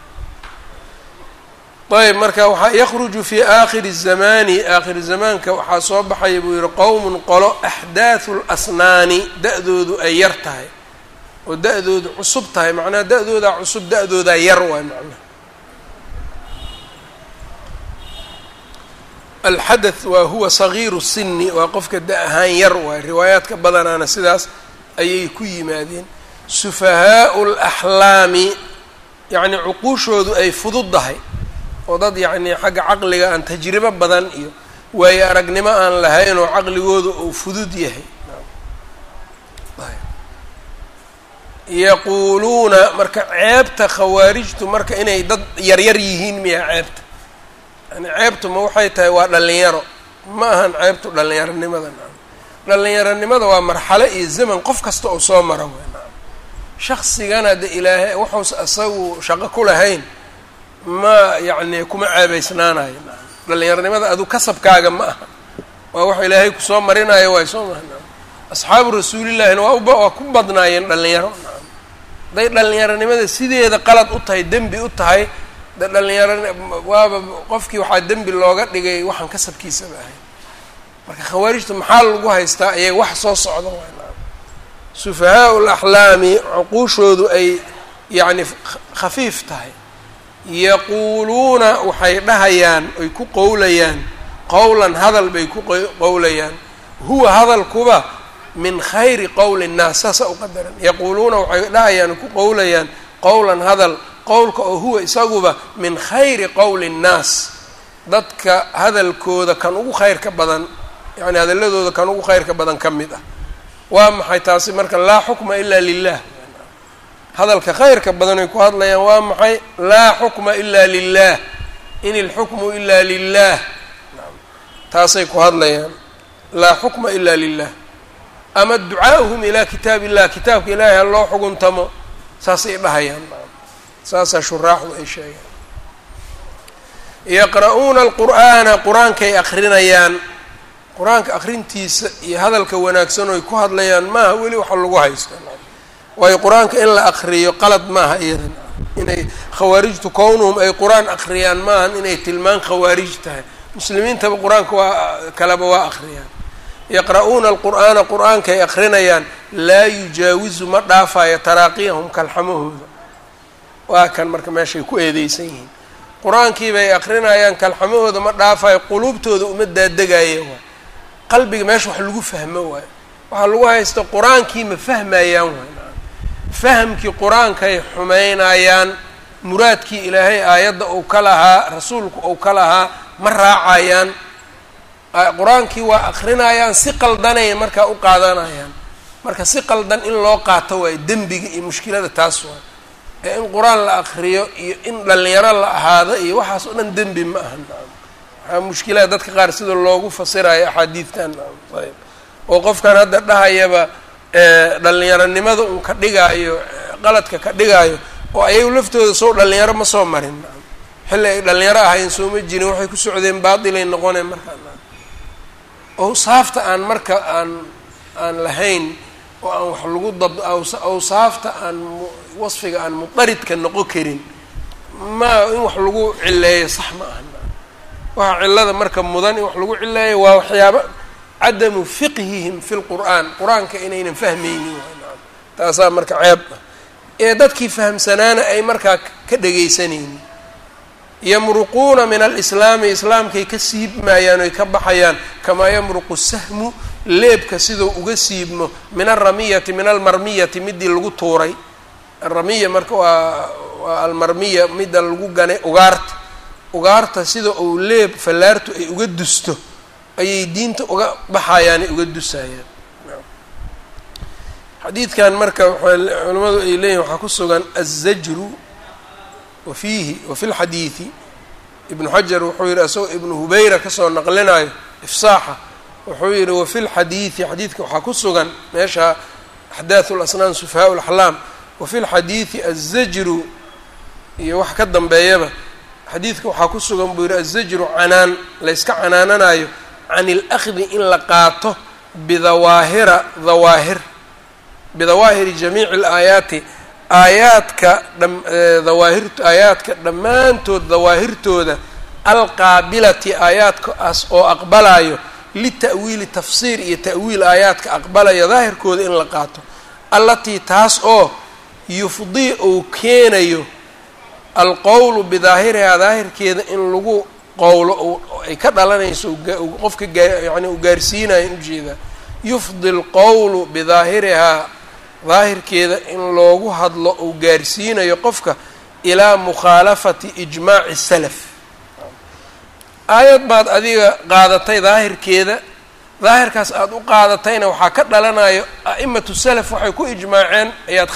ayb marka waxaa yakruju fi aakhiri الzamani aakhiri zamaanka waxaa soo baxaya buu yihi qowmun qolo axdaaثu اlasnaani da-doodu ay yar tahay oo da-doodu cusub tahay macnaha da-doodaa cusub da-doodaa yar waay macnaha alxadath waa huwa sagiiru sini waa qofka da ahaan yar waay riwaayaadka badanaana sidaas ayay ku yimaadeen sufahaau اlaxlaami yacni cuquushoodu ay fududdahay oo dad yacnii xagga caqliga aan tajribo badan iyo waayo aragnimo aan lahayn oo caqligooda uu fudud yahay yaquuluuna marka ceebta khawaarijtu marka inay dad yaryar yihiin miya ceebta yani ceebtu ma waxay tahay waa dhallinyaro ma ahan ceebtu dhallinyaronimada naam dhallinyaronimada waa marxalo iyo zaman qof kasta oo soo mara wey naam shaksigana de ilaahay waxuus asagu shaqo ku lahayn ma yacni kuma ceebeysnaanayo naam dhallinyaronimada adu kasabkaaga ma aha waa wax ilaahay kusoo marinayo waay soo maha naam asxaabu rasuulillahina waa uba waa ku badnaayeen dhallinyaro naam hadday dhallinyaronimada sideeda qalad u tahay dembi u tahay de dhalinyaro waaba qofkii waxaa dembi looga dhigay waxaan kasabkiisaba ahayn marka khawaarijta maxaa lagu haystaa ayay wax soo socda waay naam sufahaau laxlaami cuquushoodu ay yacni khafiif tahay yaquuluuna waxay dhahayaan ay ku qowlayaan qowlan hadal bay ku qowlayaan huwa hadalkuba min khayri qowli nnaas saasa u qadaran yaquuluuna waxay dhahayaan ku qowlayaan qowlan hadal qowlka oo huwa isaguba min khayri qowli nnaas dadka hadalkooda kan ugu khayrka badan yacni hadaladooda kan ugu khayrka badan ka mid ah waa maxay taasi marka laa xukma ilaa lilah hadalka khayrka badan ay ku hadlayaan waa maxay laa xukma ila lilah in ilxukmu ila lilah taasay ku hadlayaan laa xukma ila lilah ama ducaa'uhum ilaa kitaab illah kitaabka ilaahay ha loo xuguntamo saasay dhahayaan saasaa shuraaxdu ay sheegeen yaqra'uuna alqur'aana qur-aankay akrinayaan qur-aanka akrintiisa iyo hadalka wanaagsan oy ku hadlayaan maaha weli waxa lagu haysto waayo qur-aanka in la akriyo qalad maaha iyadan inay khawaarijtu kownuhum ay qur-aan akriyaan maahan inay tilmaan khawaarij tahay muslimiintaba qur-aanka waa kaleba waa akriyaan yaqra'uuna alqur'aana qur-aankay akrinayaan laa yujaawizu ma dhaafayo taraaqiyahum kalxamahooda waa kan marka meeshay ku eedeysan yihiin qur-aankii bay akrinayaan kalxamahooda ma dhaafayo quluubtooda uma daadegaya waay qalbiga meesha wax lagu fahmo waayo waxaa lagu haysta qur-aankii ma fahmayaan waay fahamkii qur-aankay xumeynayaan muraadkii ilaahay aayadda uu ka lahaa rasuulku uu ka lahaa ma raacayaan qur-aankii waa akrinayaan si qaldanay markaa u qaadanayaan marka si qaldan in loo qaato waayo dembiga iyo mushkilada taas waay ee in qur-aan la akriyo iyo in dhalinyaro la ahaado iyo waxaas oo dhan dembi ma aha waxaa mushkilada dadka qaar sida loogu fasirayo axaadiidtan ayb oo qofkan hadda dhahayaba dhalinyaronimada un ka dhigaayo qaladka ka dhigaayo oo ayagu laftooda soo dhalinyaro ma soo marin xilli ay dhalinyaro ahayn sooma jirin waxay ku socdeen baatilay noqoneen markaa awsaafta aan marka aan aan lahayn oo aan wax lagu dab awsaafta aan wasfiga aan mudaridka noqon karin ma in wax lagu cileeyo sax ma aha waxa cilada marka mudan in wax lagu cileeyo waa waxyaaba cadamu fiqhihim fi lqur'aan qur-aanka inaynan fahmaynin taasaa marka ceeb ah ee dadkii fahamsanaana ay markaa ka dhegaysanaynin yamruquuna min alislaami islaamkay ka siibmayaan oy ka baxayaan kamaa yamruqu sahmu leebka siduu uga siibmo min alramiyati min almarmiyati midii lagu tuuray alramiya marka waa waa almarmiya midda lagu ganay ugaarta ugaarta sida uu leeb fallaartu ay uga dusto ayay diinta uga baxayaan ay uga dusayaan xadiidkan marka culimmadu ay leeyihin waxaa ku sugan azajru wa fiihi wa fi lxadiidi ibnu xajar wuxuu yihi isagoo ibnu hubayra kasoo naqlinayo ifsaaxa wuxuu yihi wa fi lxadiidi xadiidka waxaa ku sugan meesha axdaaثu lasnaan sufahaa laxlaam wa fi lxadiidi azajru iyo wax ka dambeeyaba xadiidka waxaa ku sugan buu yihi azajru canaan layska canaananayo can اlأkhdi in la qaato bidawaahira dawaahir bidawaahiri jamiici اlaayaati aayaadka dhawaahir aayaadka dhammaantood dawaahirtooda alqaabilati aayaadkaas oo aqbalayo lita'wiili tafsiir iyo ta'wiil aayaadka aqbalaya daahirkooda in la qaato allatii taas oo yufdii uu keenayo alqowlu bidaahirihaa daahirkeeda in lagu qowlo ay ka dhalanayso qofka yani uu gaarsiinayo in ujeedaa yufdi lqowlu bidaahirihaa daahirkeeda in loogu hadlo uu gaarsiinayo qofka ilaa mukhaalafati ijmaaci salaf aayad baad adiga qaadatay daahirkeeda daahirkaas aada u qaadatayna waxaa ka dhalanayo a'imatu salaf waxay ku ijmaaceen ayaad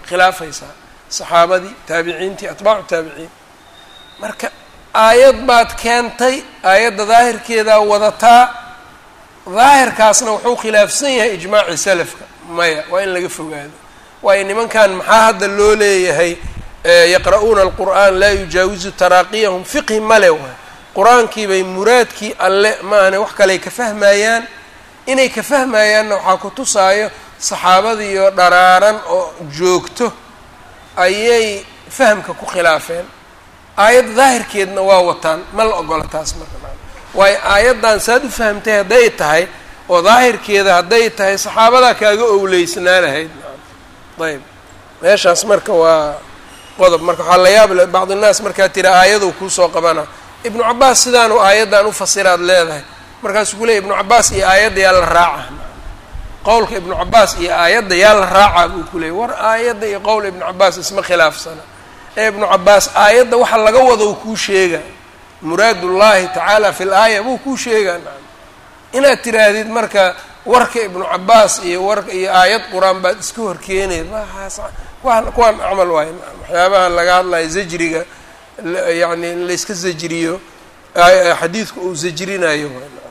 khilaafaysaa saxaabadii taabiciintii atbaacu taabiciin marka aayad baad keentay aayadda daahirkeedaa wadataa daahirkaasna wuxuu khilaafsan yahay ijmaacii salafka maya waa in laga fogaado waayo nimankan maxaa hadda loo leeyahay yaqra'uuna alqur'aan laa yujaawizu taraaqiyahum fiqhi male waay qur-aankii bay muraadkii alle maahane wax kaley ka fahmayaan inay ka fahmayaanna waxaa ku tusaayo saxaabadiioo dharaaran oo joogto ayay fahamka ku khilaafeen aayadda daahirkeedna waa wataan ma la ogola taas marka waayo aayaddan saad u fahamtay hadday tahay oo daahirkeeda hadday tahay saxaabadaa kaaga owleysnaa lahayd ayb meeshaas marka waa qodob marka waxaa la yaab le bacd innaas markaa tira aayaduu kuusoo qabana ibnu cabaas sidaanu aayaddan u fasiraad leedahay markaasuu ku leey ibnu cabaas iyo aayadda yaa la raaca qowlka ibnu cabaas iyo aayadda yaa la raacaa buu ku leeyay war aayadda iyo qowl ibnu cabaas isma khilaafsana ee ibnu cabaas aayadda waxa laga wado u kuu sheega muraad ullaahi tacaala fi l aaya buu kuu sheegaa inaad tiraahdid marka warka ibnu cabaas iyo war iyo aayad qur-aan baad iska horkeenayd waas kuwaan camal waayo waxyaabahan laga hadlayo zajriga yani in layska zajriyo xadiidku uu zajrinayo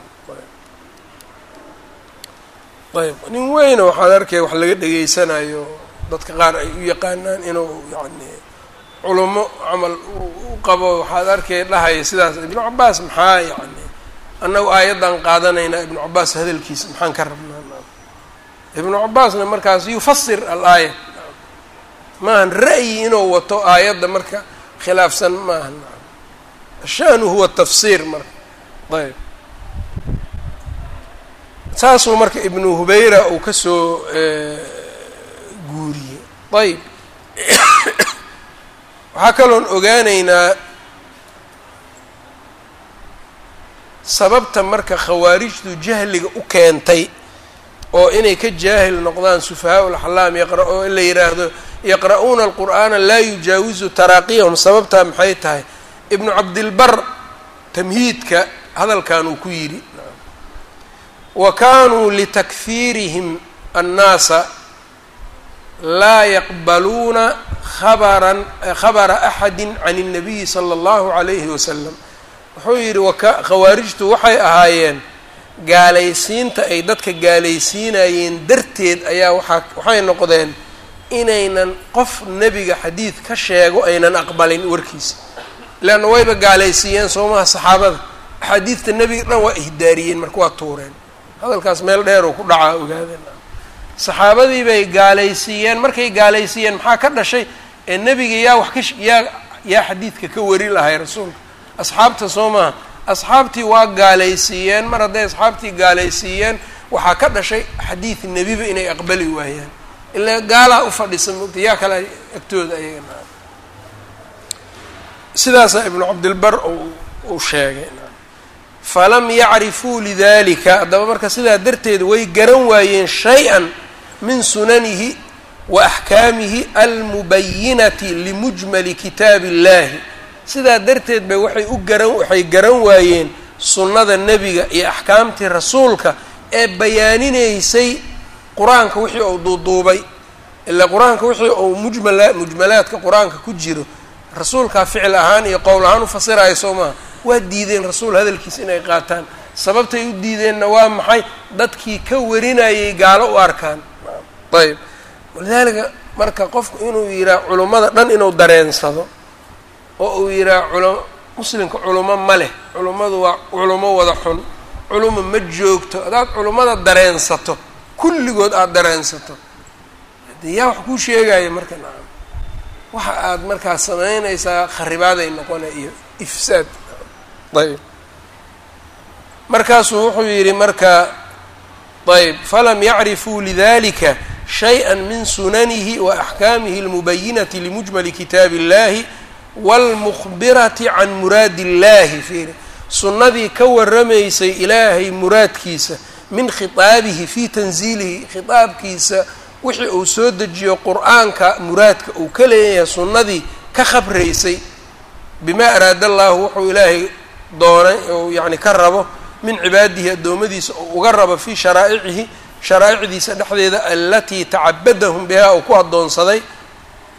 ayb nin weyna waxaad arkay wax laga dhegaysanayo dadka qaar ay u yaqaanaan inuu yani culamo camal u qabo waxaad arkay dhahaya sidaas ibnu cabaas maxaa yani annagu aayaddan qaadanaynaa ibnu cabaas hadalkiisa maxaan ka rabnaa ibnu cabaasna markaas yufasir al-aaya maahan ra'yi inuu wato aayadda marka khilaafsan maaha ashanu huwa tafsiir marka ayb saasuu marka ibnu hubayra uu kasoo guuriyey ayb waxaa kaloon ogaaneynaa sababta marka khawaarijtu jahliga u keentay oo inay ka jaahil noqdaan sufahaa ulaxlaam yaqra oo in la yidhaahdo yaqra'uuna alqur'aana laa yujaawizu taraaqiyahum sababtaa maxay tahay ibnu cabdilbar tamhiidka hadalkan uu ku yidhi wa kaanuu litakfiirihim annaasa laa yaqbaluuna khabaran khabara axadi can الnabiyi salى اllahu عalayhi wasalam wuxuu yidhi waka khawaarijtu waxay ahaayeen gaalaysiinta ay dadka gaalaysiinayeen darteed ayaa waaa waxay noqdeen inaynan qof nebiga xadiid ka sheego aynan aqbalin warkiisa leanna wayba gaalaysiiyeen soomaha saxaabada axaadiidta nebiga dhan waa ihdaariyeen marka waa tuureen hadalkaas meel dheeroo ku dhacaa ogaadeen saxaabadii bay gaalaysiiyeen markay gaalaysiiyeen maxaa ka dhashay ee nebiga yaa wax ka yaa yaa xadiidka ka wari lahay rasuulka asxaabta soo maha asxaabtii waa gaalaysiiyeen mar hadday asxaabtii gaalaysiiyeen waxaa ka dhashay xadiid nebiba inay aqbali waayaan ilaa gaalaa u fadhisa mogta yaa kale agtooda ayaga sidaasaa ibnu cabdilbar uu sheegay falam yacrifuu lidalika haddaba marka sidaa darteed way garan waayeen shay-an min sunanihi wa axkaamihi almubayinati limujmali kitaabi illahi sidaa darteed bay waxay u garan waxay garan waayeen sunnada nebiga iyo axkaamtii rasuulka ee bayaaninaysay qur-aanka wixii uu duuduubay ilaa qur-aanka wixii uu mujmala mujmalaadka qur-aanka ku jiro rasuulkaa ficil ahaan iyo qowl ahaan u fasiraayo soo maha waa diideen rasuul hadalkiisa inay qaataan sababtay u diideenna waa maxay dadkii ka warinayay gaalo u arkaan ayb walidaalika marka qofku inuu yidhaha culummada dhan inuu dareensado oo uu yidhaha cula muslimka culummo ma leh culummadu waa culummo wada xun culummo ma joogto haddaad culummada dareensato kulligood aada dareensato dee yaa wax kuu sheegaya marka nacam waxa aad markaa samaynaysaa kharibaaday noqona iyo ifsaad ayb markaasuu wuxuu yidhi marka ayb falam yacrifuu lidalika shayئa min sunanihi wa axkaamihi اlmubayinati limujmali kitaabi اllahi wاlmukhbirati can muraadi اllahi fiiri sunnadii ka waramaysay ilaahay muraadkiisa min khitaabihi fii tanziilihi khitaabkiisa wixii uu soo dejiyo qur-aanka muraadka uu ka leeyahay sunnadii ka khabraysay bima araada allahu wuxuu ilaahay doonay ou yacni ka rabo min cibaadihi addoommadiisa oo uga rabo fii sharaa'icihi sharaa'icdiisa dhexdeeda alatii tacabadahum bihaa uu ku addoonsaday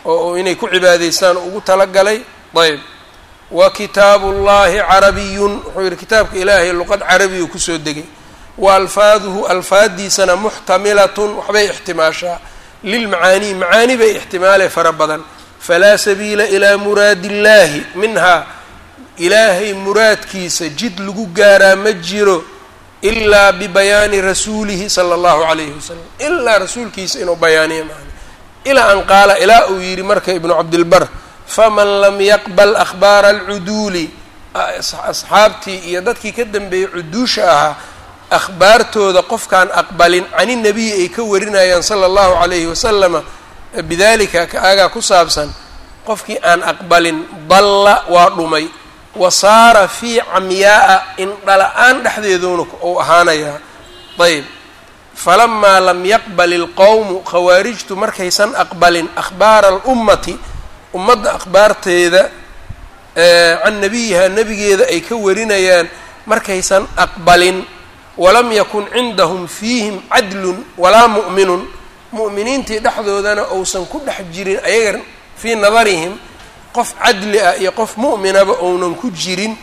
oo inay ku cibaadaystaan ugu talagalay ayb wa kitaabu llahi carabiyun wuxuu yihi kitaabka ilaahay luqad carabiyu kusoo degay wa alfaaduhu alfaaddiisana muxtamilatun waxbay ixtimaashaa lilmacaanii macaani bay ixtimaalee fara badan falaa sabiila ilaa muraadi illaahi minhaa ilaahay muraadkiisa jid lagu gaaraa ma jiro ilaa bibayaani rasuulihi sala allahu calayhi wasalam ilaa rasuulkiisa inuu bayaaniyo maana ilaa an qaala ilaa uu yidhi marka ibnu cabdilbar faman lam yaqbal akhbaara alcuduuli asxaabtii iyo dadkii ka dambeeyey cuduusha ahaa akhbaartooda qofkaan aqbalin cani nebiyi ay ka warinayaan sala allahu calayhi wasalama bidalika kaagaa ku saabsan qofkii aan aqbalin dalla waa dhumay wa saara fii camyaa'a indhala-aan dhexdeeduna uu ahaanayaa ayb falamaa lam yaqbal ilqowmu khawaarijtu markaysan aqbalin akhbaara alummati ummadda akhbaarteeda can nabiyiha nebigeeda ay ka warinayaan markaysan aqbalin walam yakun cindahum fiihim cadlun walaa mu'minun mu'miniintii dhexdoodana uusan ku dhex jirin ayaga fii nadarihim qof cadli ah iyo qof mu'minaba ounan ku jirin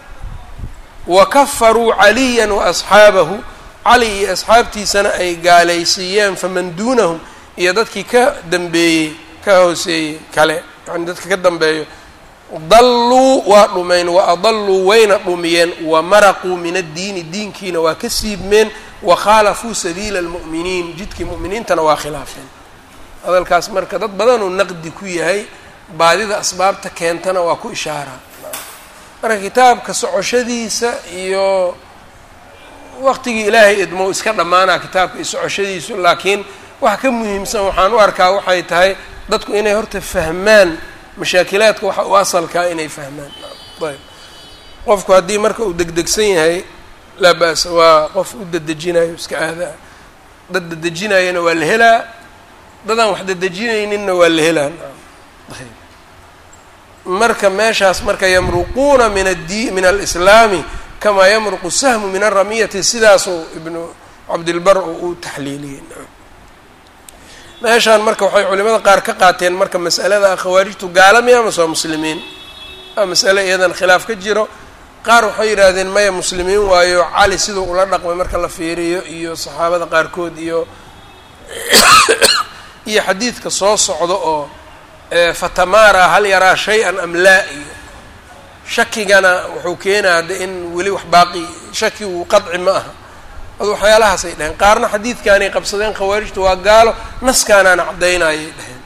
wa kafaruu caliyan wa asxaabahu cali iyo asxaabtiisana ay gaalaysiiyeen faman duunahum iyo dadkii ka dambeeyey ka hooseeyey kale yani dadka ka dambeeyo dalluu waa dhumeen wa adalluu wayna dhumiyeen wa maraquu min addiini diinkiina waa ka siibmeen wa khaalafuu sabiila almu'miniin jidkii mu'miniintana waa khilaafeen hadalkaas marka dad badanuu naqdi ku yahay baadida asbaabta keentana waa ku ishaaraa marka kitaabka socoshadiisa iyo waqtigii ilaahay idmo iska dhammaanaa kitaabka iyo socoshadiisu laakiin waxa ka muhiimsan waxaan u arkaa waxay tahay dadku inay horta fahmaan mashaakilaadka waxa u asalkaa inay fahmaan ayb qofku haddii marka uu degdegsan yahay laa ba-sa waa qof u dedejinayo iska aadaa dad dedejinayana waa la helaa dadaan wax dedejinayninna waa la helaa ayb marka meeshaas marka yamruquuna min addi min alislaami kamaa yamruqu sahmu min aramiyati sidaasuu ibnu cabdilbar oo u taxliiliyey meeshaan marka waxay culimada qaar ka qaateen marka mas'alada khawaarijtu gaalamiya mase waa muslimiin waa masale iyadan khilaaf ka jiro qaar waxay yidhaahdeen maya muslimiin waayo cali siduu ula dhaqmay marka la fiiriyo iyo saxaabada qaarkood iyo iyo xadiidka soo socda oo fatamara hal yaraa shay-an am laa iyo shakigana wuxuu keenaa de in weli wax baaqi shakigu qadci ma aha adu waxyaalahaasay dheheen qaarna xadiidkaanay qabsadeen khawaarijtu waa gaalo naskaanaana caddaynayay dheheen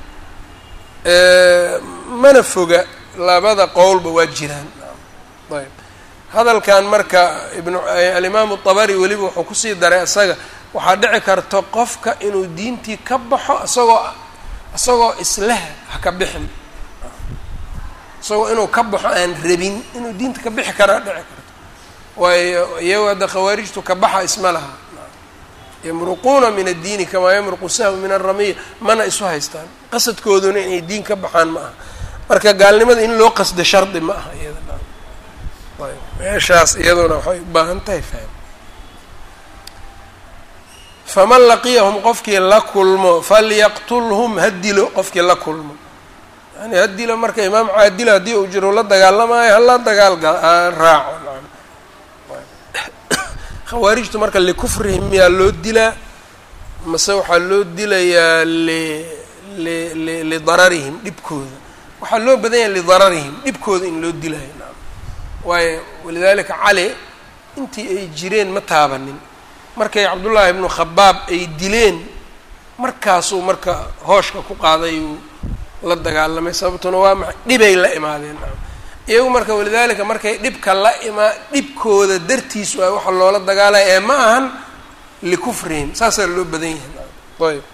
mana foga labada qowlba waa jiraan ayb hadalkan marka ibnu alimaamu dabari weliba wuxuu kusii daray isaga waxaa dhici karta qofka inuu diintii ka baxo isagoo isagoo isleh ha ka bixin isagoo inuu ka baxo aan rabin inuu diinta ka bixi karaa dhici karto waayo iyago hadda khawaarijtu ka baxa isma laha yamruquuna min addiini kamaa yamruqu sahmu min alramiya mana isu haystaan qasadkooduna inay diin ka baxaan ma aha marka gaalnimada in loo qasdo shardi ma aha iyada ayb meeshaas iyaduna waxay u baahan tahay fahm faman laqiyahum qofkii la kulmo falyaqtulhum ha dilo qofkii la kulmo yani ha dilo marka imaam caadila haddii uu jiro la dagaalamaayo hala dagaal raaco khawaarijtu marka likufrihim miyaa loo dilaa mase waxaa loo dilayaa li li li lidararihim dhibkooda waxaa loo badan yahay lidararihim dhibkooda in loo dilayo naam waayo walidaalika cali intii ay jireen ma taabanin markay cabdullaahi ibnu khabaab ay dileen markaasuu marka hooshka ku qaaday uu la dagaalamay sababtuna waa maxay dhibay la imaadeen naam iyagu marka walidaalika markay dhibka la imaa dhibkooda dartiis waa waxa loola dagaalaya ee ma ahan likufrihim saasaa loo badan yahay ayb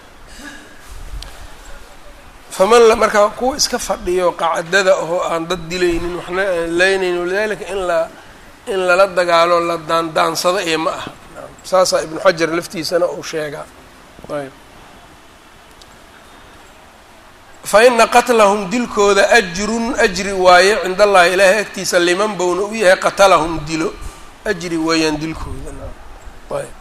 faman markaa kuwa iska fadhiyo qacdada oo aan dad dilaynin waxna aan leynaynin walidaalika in la in lala dagaalo la daandaansado ee ma aha saasaa ibnu xajar laftiisana uu sheegaa ayb fa ina qatlahum dilkooda ajrun ajri waaye cind allahi ilaahay agtiisa liman bowna u yahay qatalahum dilo ajri weeyaan dilkooda ayb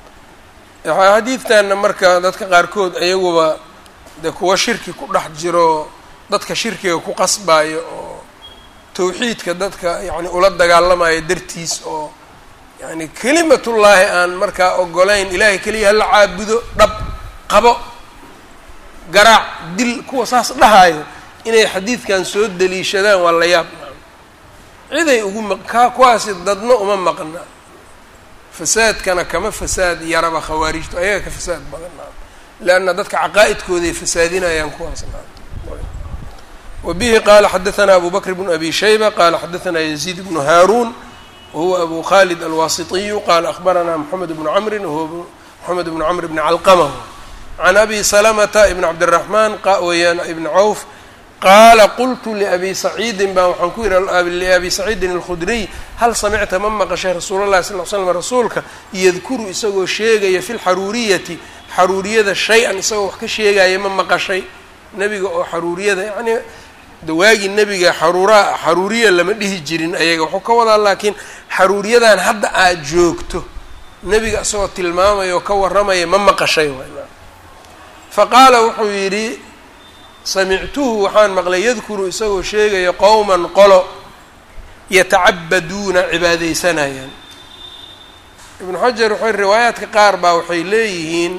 xadiidtanna marka dadka qaarkood iyaguba dee kuwa shirki ku dhex jiro dadka shirkiga ku qasbayo oo tawxiidka dadka yacni ula dagaalamayo dartiis oo yacni kelimatullaahi aan markaa ogolayn ilaahay keliya hala caabudo dhab qabo garaac dil kuwa saas dhahayo inay xadiidkan soo daliishadaan waa la yaab ciday ugu maq ka kuwaasi dadna uma maqna fasaadkana kama fasaad yaraba khawaarijtu ayaga ka fasaad badan leanna dadka caqaa'idkooday fasaadinayaan kuwaas wa bihi qaala xadaثana abu bakr bnu abi shayba qala xadaثana yaziid bnu haaruun wahuwa abu khalid alwasitiyu qala akhbarana moxamed bnu camrin wahuwa moxamed bnu camr bni calqama can abi salamata ibn cabdiraxmaan weyaan ibn cawf qaala qultu liabi saciidin baa waxaan ku yihi liabi saciidin alkhudriy hal samicta ma maqashay rasuul اllahi sal l slam rasuulka yadkuru isagoo sheegaya fi lxaruuriyati xaruuriyada shay-an isagoo wax ka sheegaya ma maqashay nebiga oo xaruuriyada yacnii dawaagii nebiga xaruura xaruuriya lama dhihi jirin ayaga wuxuu ka wadaa laakiin xaruuriyadan hadda aad joogto nebiga isagoo tilmaamaya oo ka warramaya ma maqashay faqaala wuxuu yidhi samictuhu waxaan maqlay yadkuru isagoo sheegaya qowman qolo yatacabaduuna cibaadeysanayaan ibnu xajar waxay riwaayaadka qaar baa waxay leeyihiin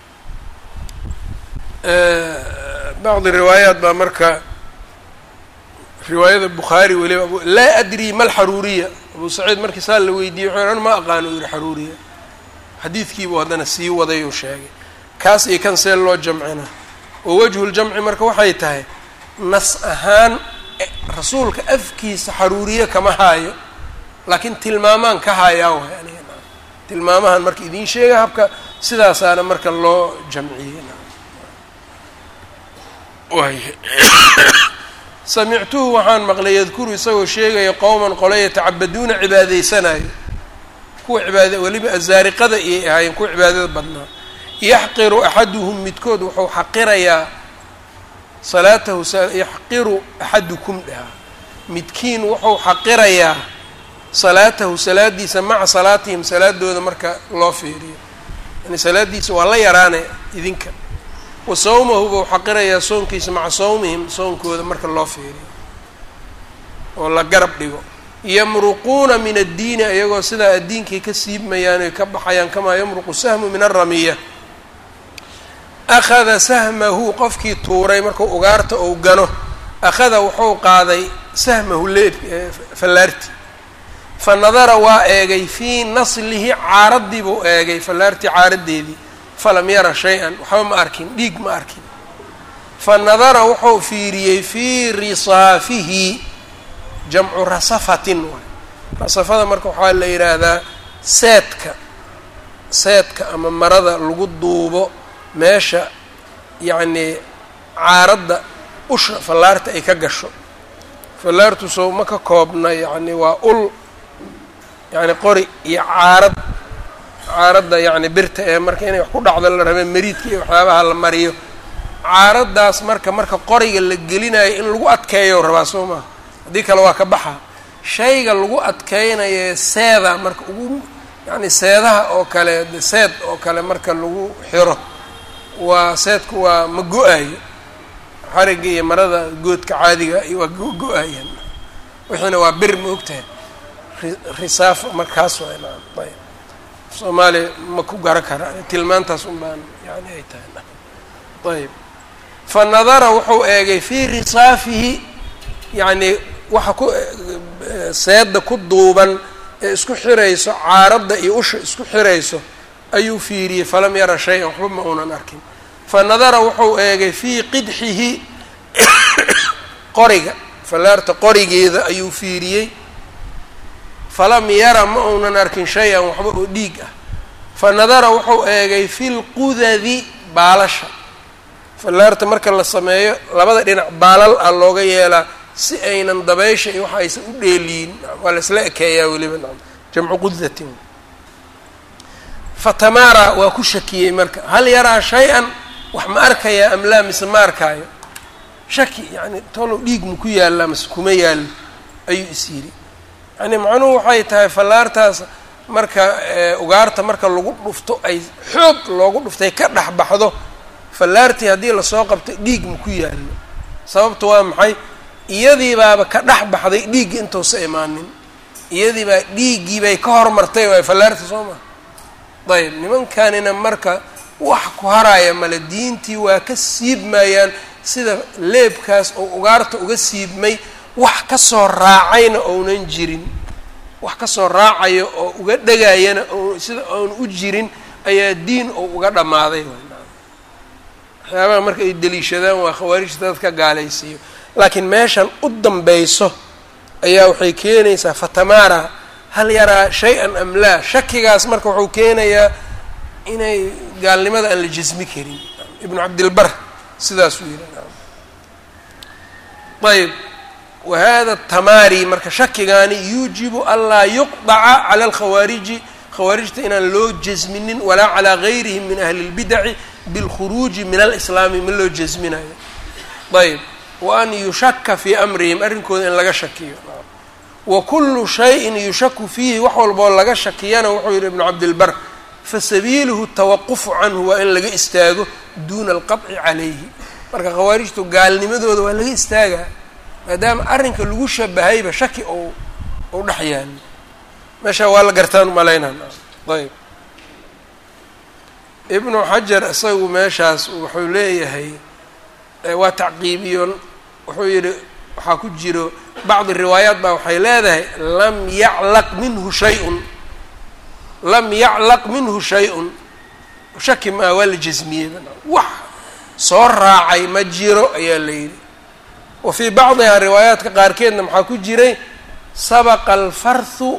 bacdi riwaayaat baa marka riwaayada bukhaari weliba laa adri ma lxaruuriya abu saciid markii saa la weydiiyey wuxuu an ma aqaano u yihi xaruuriya xadiidkiibuu haddana sii waday uu sheegay kaas iyo kan see loo jamcina oo wajhu ljamci marka waxay tahay nas ahaan rasuulka afkiisa xaruuriye kama haayo laakiin tilmaamaan ka haayaa waay aniga tilmaamahan marka idiin sheega habka sidaasaana marka loo jamciyey waay samictuhu waxaan maqlay yadkuru isagoo sheegaya qowman qole yatacabaduuna cibaadaysanayo kuwa cibaada weliba azaariqada iyay ahaayeen kuwa cibaadada badnaa yaxqiru axaduhum midkood wuxuu xaqirayaa salaatahu yaxqiru axadukum dhaha midkiin wuxuu xaqirayaa salaatahu salaadiisa maca salaatihim salaadooda marka loo fiiriyo yani salaadiisa waa la yaraanaya idinka wa sawmahu buu xaqirayaa soonkiisa maca sawmihim soonkooda marka loo fiiriyo oo la garab dhigo yamruquuna min addiini iyagoo sidaa addiinkay ka siibmayaan oy ka baxayaan kamaa yamruqu sahmu min aramiya akhada sahmahu qofkii tuuray markuu ugaarta ou gano akhada wuxuu qaaday sahmahu leeb fallaarti fa nadara waa eegay fii naslihi caaraddii buu eegay fallaartii caaradeedii falam yara shay-an waxba ma arkin dhiig ma arkin fa nadara wuxuu fiiriyey fii risaafihi jamcu rasafatin waay rasafada marka waxaa la yidhaahdaa seedka seedka ama marada lagu duubo meesha yacnii caaradda usha fallaarta ay ka gasho fallaartu sow ma ka koobna yacni waa ul yacni qori iyo caarad caaradda yacni birta ee marka inay wax ku dhacdo la rabe mariidka iyo waxyaabaha la mariyo caaraddaas marka marka qoriga la gelinayo in lagu adkeeyo rabaa soo maha haddii kale waa ka baxaa shayga lagu adkeynayo seeda marka ugu yacni seedaha oo kale seed oo kale marka lagu xiro waa seedku waa ma go-ayo xariga iyo marada goodka caadiga waa go-ayaan wixiina waa bir ma ogtahay risaaf markaas waa inaan ayb soomaaliya ma ku gara kara tilmaantaas un baan yani ay tahay ayb fa nadara wuxuu eegay fii risaafihi yacni waxa ku seedda ku duuban ee isku xirayso caaradda iyo usha isku xirayso ayuu fiiriyey falam yara shay-an waxba ma uunan arkin fa nadara wuxuu eegay fii qidxihi qoriga fallaarta qorigeeda ayuu fiiriyey falam yara ma uunan arkin shay-an waxba oo dhiig ah fa nadara wuxuu eegay fi lqudadi baalasha fallaarta marka la sameeyo labada dhinac baalal ah looga yeelaa si aynan dabaysha iyo waxa aysan u dheeliyin waa la isla ekeeyaa weliba nacam jamcu qudatin fatamaara waa ku shakiyey marka hal yaraa shay-an wax ma arkayaa am laa mise ma arkaayo shaki yacni tolow dhiig ma ku yaallaa mise kuma yaallo ayuu is yidhi yacni macnuhu waxay tahay fallaartaas marka ugaarta marka lagu dhufto ay xoog loogu dhuftay ka dhex baxdo fallaartii haddii lasoo qabto dhiig ma ku yaallo sababtu waa maxay iyadii baaba ka dhex baxday dhiiggi intuusa imaanin iyadii baa dhiiggii bay ka hormartay waay fallaarta soo maa ayb nimankanina marka wax ku haraya male diintii waa ka siibmayaan sida leebkaas oo ugaarta uga siibmay wax kasoo raacayna ounan jirin wax kasoo raacayo oo uga dhegayana oo sida oon u jirin ayaa diin oo uga dhammaaday waxyaabaha marka ay deliishadaan waa khawaarijta dadka gaalaysiiyo laakiin meeshan u dambayso ayaa waxay keenaysaa fatamara hal yaraa shay-an am laa shakigaas marka wuxuu keenayaa inay gaalnimada aan la jasmi karin ibnu cabdilbar sidaasuu yihi ayb wa hada tamaari marka shakigaani yuujibu anlaa yuqdaca cala alkhawaariji khawaarijta inaan loo jasminin walaa calaa gayrihim min ahli اlbidaci bilkhuruuji min alislaami ma loo jasminayo ayb wa an yushaka fii amrihim arrinkooda in laga shakiyo wa kulu shayin yushaku fiihi wax walboo laga shakiyana wuxuu yihi ibnu cabdilbar fasabiiluhu tawaqufu canhu waa in laga istaago duuna alqaطci calayhi marka khawaarijtu gaalnimadooda waa laga istaagaa maadaama arrinka lagu shabahayba shaki ou ou dhex yaali meesha waa la gartaan umalaynaan ayb ibnu xajar isagu meeshaas wuxuu leeyahay waa tacqiibiyoon wuxuu yihi waxaa ku jiro bacdi riwaayaat baa waxay leedahay lam yaclaq minhu shay-un lam yaclaq minhu shay-un shaki maa waa la jasmiyey wax soo raacay ma jiro ayaa la yidhi wa fii bacdihaa riwaayaadka qaarkeedna maxaa ku jiray sabaqa alfarthu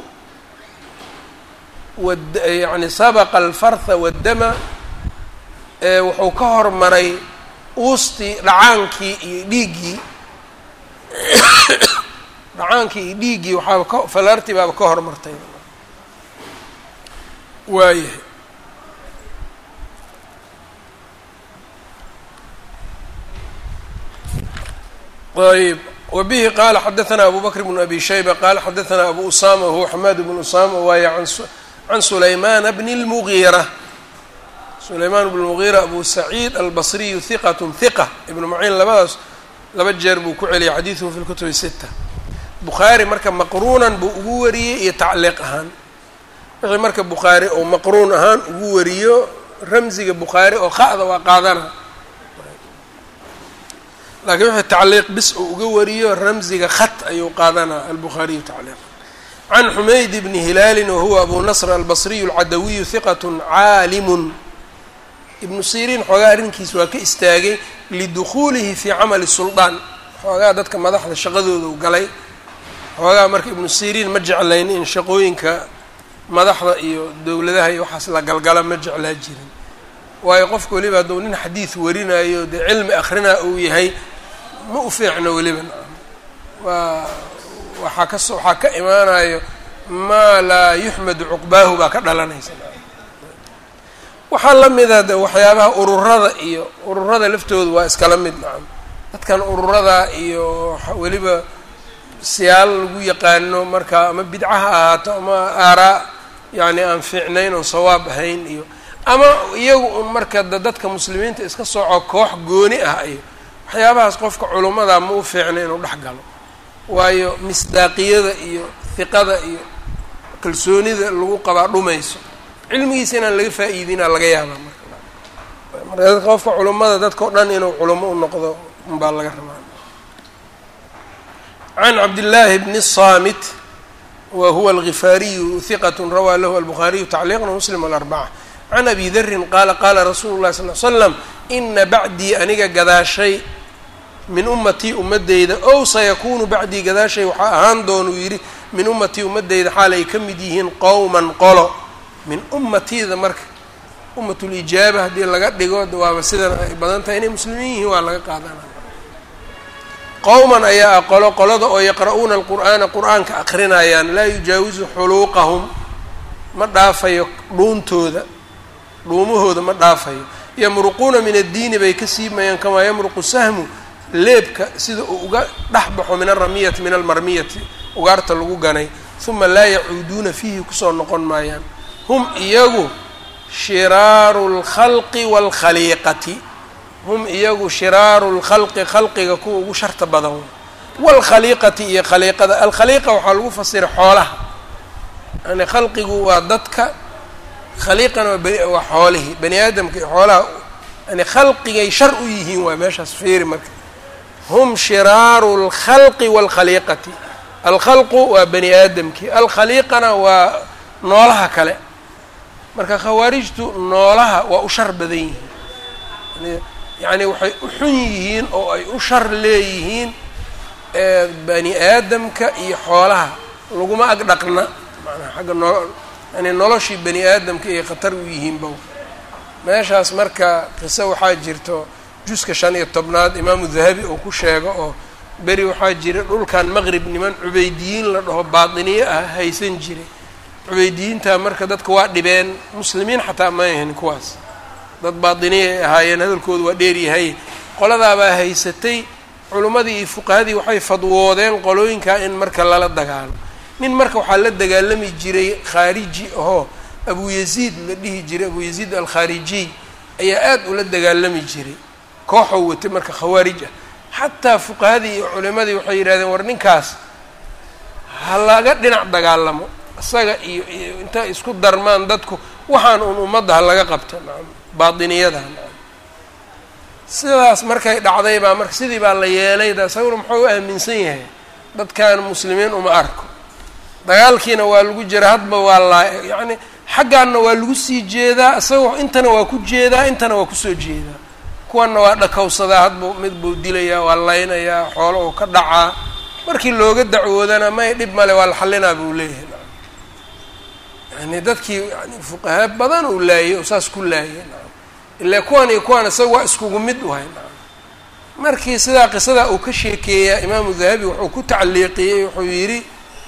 wad yacni sabaqa alfartha waddama wuxuu ka hormaray uustii dhacaankii iyo dhiiggii dhacaankii iyo dhiiggii waxaaba ka falaartii baaba ka hormartay waayahay ayb wbihi qala xadaثna abu bakr bn abi shayba qala xadaثna abu usama wahuwa xamaad bn usama waaye can sulayman bn اlmugiira sulayman bn mugiira abu saciid albasriyu hiqat hiqa ibnu maciin labadaas laba jeer buu ku celiyay xadiiثhu fi lkutubi sita bukhaari marka maqruunan buu ugu wariyey iyo tacliiq ahaan wixii marka bukhaari oo maqruun ahaan ugu wariyo ramziga bukhaari oo kha'da waa qaadana lakiin wixii tacliiq bis uu uga wariyo ramziga khat ayuu qaadanaa albukhaariyu tacliiq can xumayd bni hilaalin wahuwa abu nasr albasriyu alcadawiyu hiqat caalimun ibnu siriin xoogaa arrinkiis waa ka istaagay lidukhuulihi fii camali suldaan xoogaa dadka madaxda shaqadooda u galay xoogaa marka ibnu siriin ma jeclayn in shaqooyinka madaxda iyo dowladaha iyo waxaas la galgala ma jeclaa jirin waayo qofka weliba hadduu nin xadiid warinayo dee cilmi akrinaa uu yahay ma u fiicno weliba waa waxaa kas waxaa ka imaanayo maa laa yuxmadu cuqbaahu baa ka dhalanaysa waxaa la mida de waxyaabaha ururada iyo ururada laftooda waa iskala mid nacam dadkan ururada iyo weliba siyaal lagu yaqaano marka ama bidca ha ahaato ama aaraa yacni aan fiicnayn oon sawaab ahayn iyo ama iyagu un marka da dadka muslimiinta iska soco koox gooni ah iyo waxyaabahaas qofka culummada ma u fiicna inuu dhex galo waayo misdaaqiyada iyo hiqada iyo kalsoonida lagu qabaa dhumayso cilmigiisa inaan laga faa-iidinaa laga yaabaa marka marka dadka qofka culummada dadka o dhan inuu culamo u noqdo unbaa laga rabaa can cabdillaahi bni الsamit wa huwa algifaariyu hiqat rawaa lahu albukhaariyu tacliiqan muslim alarbaca can abi darin qaala qaala rasuulu llahi sal l slam ina bacdii aniga gadaashay min ummatii ummadeyda ow sayakuunu bacdii gadaashay waxaa ahaan doonuu yidhi min ummatii ummadeyda xaal ay ka mid yihiin qowman qolo min ummatiida marka ummatulijaaba haddii laga dhigo waaba sidan ay badan tahay inay muslimiin yihiin waa laga qaadanaya qowman ayaa ah qolo qolada oo yaqra'uuna alqur'aana qur-aanka aqrinayaan laa yujaawisu xuluuqahum ma dhaafayo dhuuntooda dhuumahooda ma dhaafayo yamruquuna min addiini bay ka siimayaan kamaa yamruqu sahmu leebka sida uu uga dhex baxo min alramiyati min almarmiyati ugaarta lagu ganay uma laa yacuuduuna fiihi kusoo noqon maayaan hum iyagu shiraaru lkhalqi waalkhaliiqati hum iyagu shiraaru lkhalqi khalqiga kuwa ugu sharta badan waalkhaliiqati iyo khaliiqada alkhaliiqa waxaa lagu fasiray xoolaha yani khalqigu waa dadka khaliiqana waa waa xoolihii bani aadamka iyo xoolaha yani khalqigay shar u yihiin waa meeshaas fiiri marka hum shiraaru lkhalqi waalkhaliiqati alkhalqu waa bani aadamkii alkhaliiqana waa noolaha kale marka khawaarijtu noolaha waa u shar badan yihiin yacni waxay u xun yihiin oo ay u shar leeyihiin bani aadamka iyo xoolaha laguma ag dhaqna manaa xagga noo yani noloshii bani aadamka ay khatar u yihiin bow meeshaas marka qiso waxaa jirto juska shan iyo tobnaad imaamu dahabi uu ku sheego oo beri waxaa jira dhulkan maqrib niman cubeydiyiin la dhaho baatiniye ah haysan jiray cubeydiyiinta marka dadka waa dhibeen muslimiin xataa ma ahayn kuwaas dad baatiniye ay ahaayeen hadalkooda waa dheeryahay qoladaabaa haysatay culimmadii iyo fuqahadii waxay fadwoodeen qolooyinkaa in marka lala dagaalo nin marka waxaa la dagaalami jiray khaariji ahoo abu yaziid la dhihi jiray abu yaziid alkhaarijiy ayaa aada ula dagaalami jiray kooxoo watay marka khawaarij ah xataa fuqahadii iyo culimadii waxay yidhahdeen war ninkaas ha laga dhinac dagaalamo isaga iyo iyo intay isku darmaan dadku waxaan un ummadda ha laga qabto nacam baatiniyada nacam sidaas markay dhacday baa marka sidii baa la yeelay da isaguna muxuu u aaminsan yahay dadkan muslimiin uma arko dagaalkiina waa lagu jira hadba waa laa yacni xaggaanna waa lagu sii jeedaa isagoo intana waa ku jeedaa intana waa kusoo jeedaa kuwanna waa dhakowsadaa hadbu mid buu dilayaa waa laynayaa xoolo uu ka dhacaa markii looga dacwoodana may dhib male waa la xallinaa buu leeyahay yani dadkii yani fuqahaa badan uu laayay oo saas ku laayay ilaa kuwan iyo kuwan isaga waa iskugu mid uhay markii sidaa qisadaa uu ka sheekeeyaa imaamu dahabi wuxuu ku tacliiqiyey wuxuu yidhi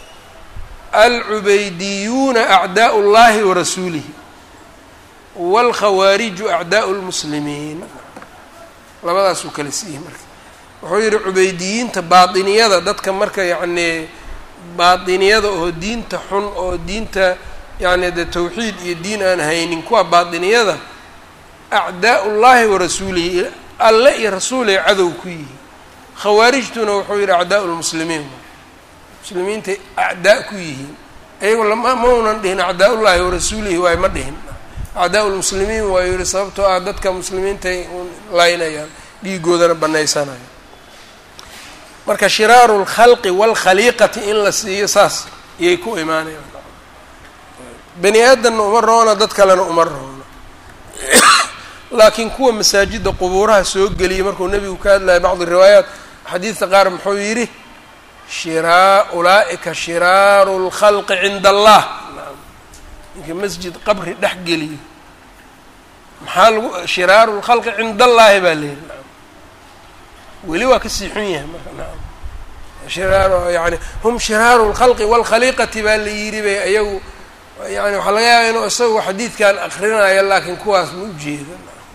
alcubaydiyuuna acdaau llahi wa rasuulihi waalkhawaariju acdaau lmuslimiin labadaasuu kala siiyey marka wuxuu yidhi cubaydiyiinta baatiniyada dadka marka yacnii baatiniyada oo diinta xun oo diinta yacni de tawxiid iyo diin aan haynin kuwa baatiniyada acdaau llahi wa rasuulihi alle iyo rasuulay cadow ku yihi khawaarijtuna wuxuu yidhi acdaau lmuslimiin muslimiintay acdaa ku yihiin ayago lama maunan dhihin acdaa-ullaahi wa rasuulihi waayo ma dhihin acdaa lmuslimiin waayu yihi sababtoo ah dadka muslimiintay un laynayaan dhiigoodana banaysanaya marka shiraaru lkhalqi waalkhaliiqati in la siiyo saas iyay ku imaanayaan bani aadanna uma roona dad kalena uma roona laakiin kuwa masaajidda qubuuraha soo geliyay markuu nebigu ka hadlaya bacdi riwaayaat xadiidka qaar muxuu yidhi shiraa ulaa-ika shiraaru lkhalqi cinda allah ninka masjid qabri dhex geliyo maxaa lagu shiraaru lkhalqi cinda allaahi baa leyihi naam weli waa ka sii xun yahay marka naam shiraar yani hum shiraaru lkhalqi waalkhaliiqati baa la yidhi bay ayagu yani waxaa laga yaaba inuu isagu xadiidkan akrinaya laakiin kuwaas ma ujeeda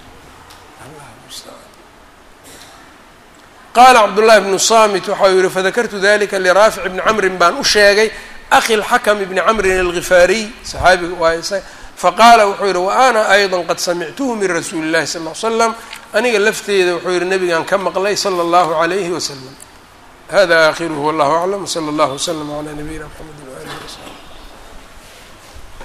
qaala cabdullahi bnu samit waxa uu yihi fadakartu dalika liraafic bni camrin baan u sheegay akhi lxakm bni camrin algifaariy saxaabiga waay isaga faqaala wuxuu yihi wa ana ayضa qad samictuhu min rasuuli اllahi sal ly slam aniga lafteeda wuxuu yihi nabigan ka maqlay slى اllahu عalayhi waslm hada akhiruhu wallahu aclam wslى اllah wslm عlى nabiyina mxamedi walih wsxbi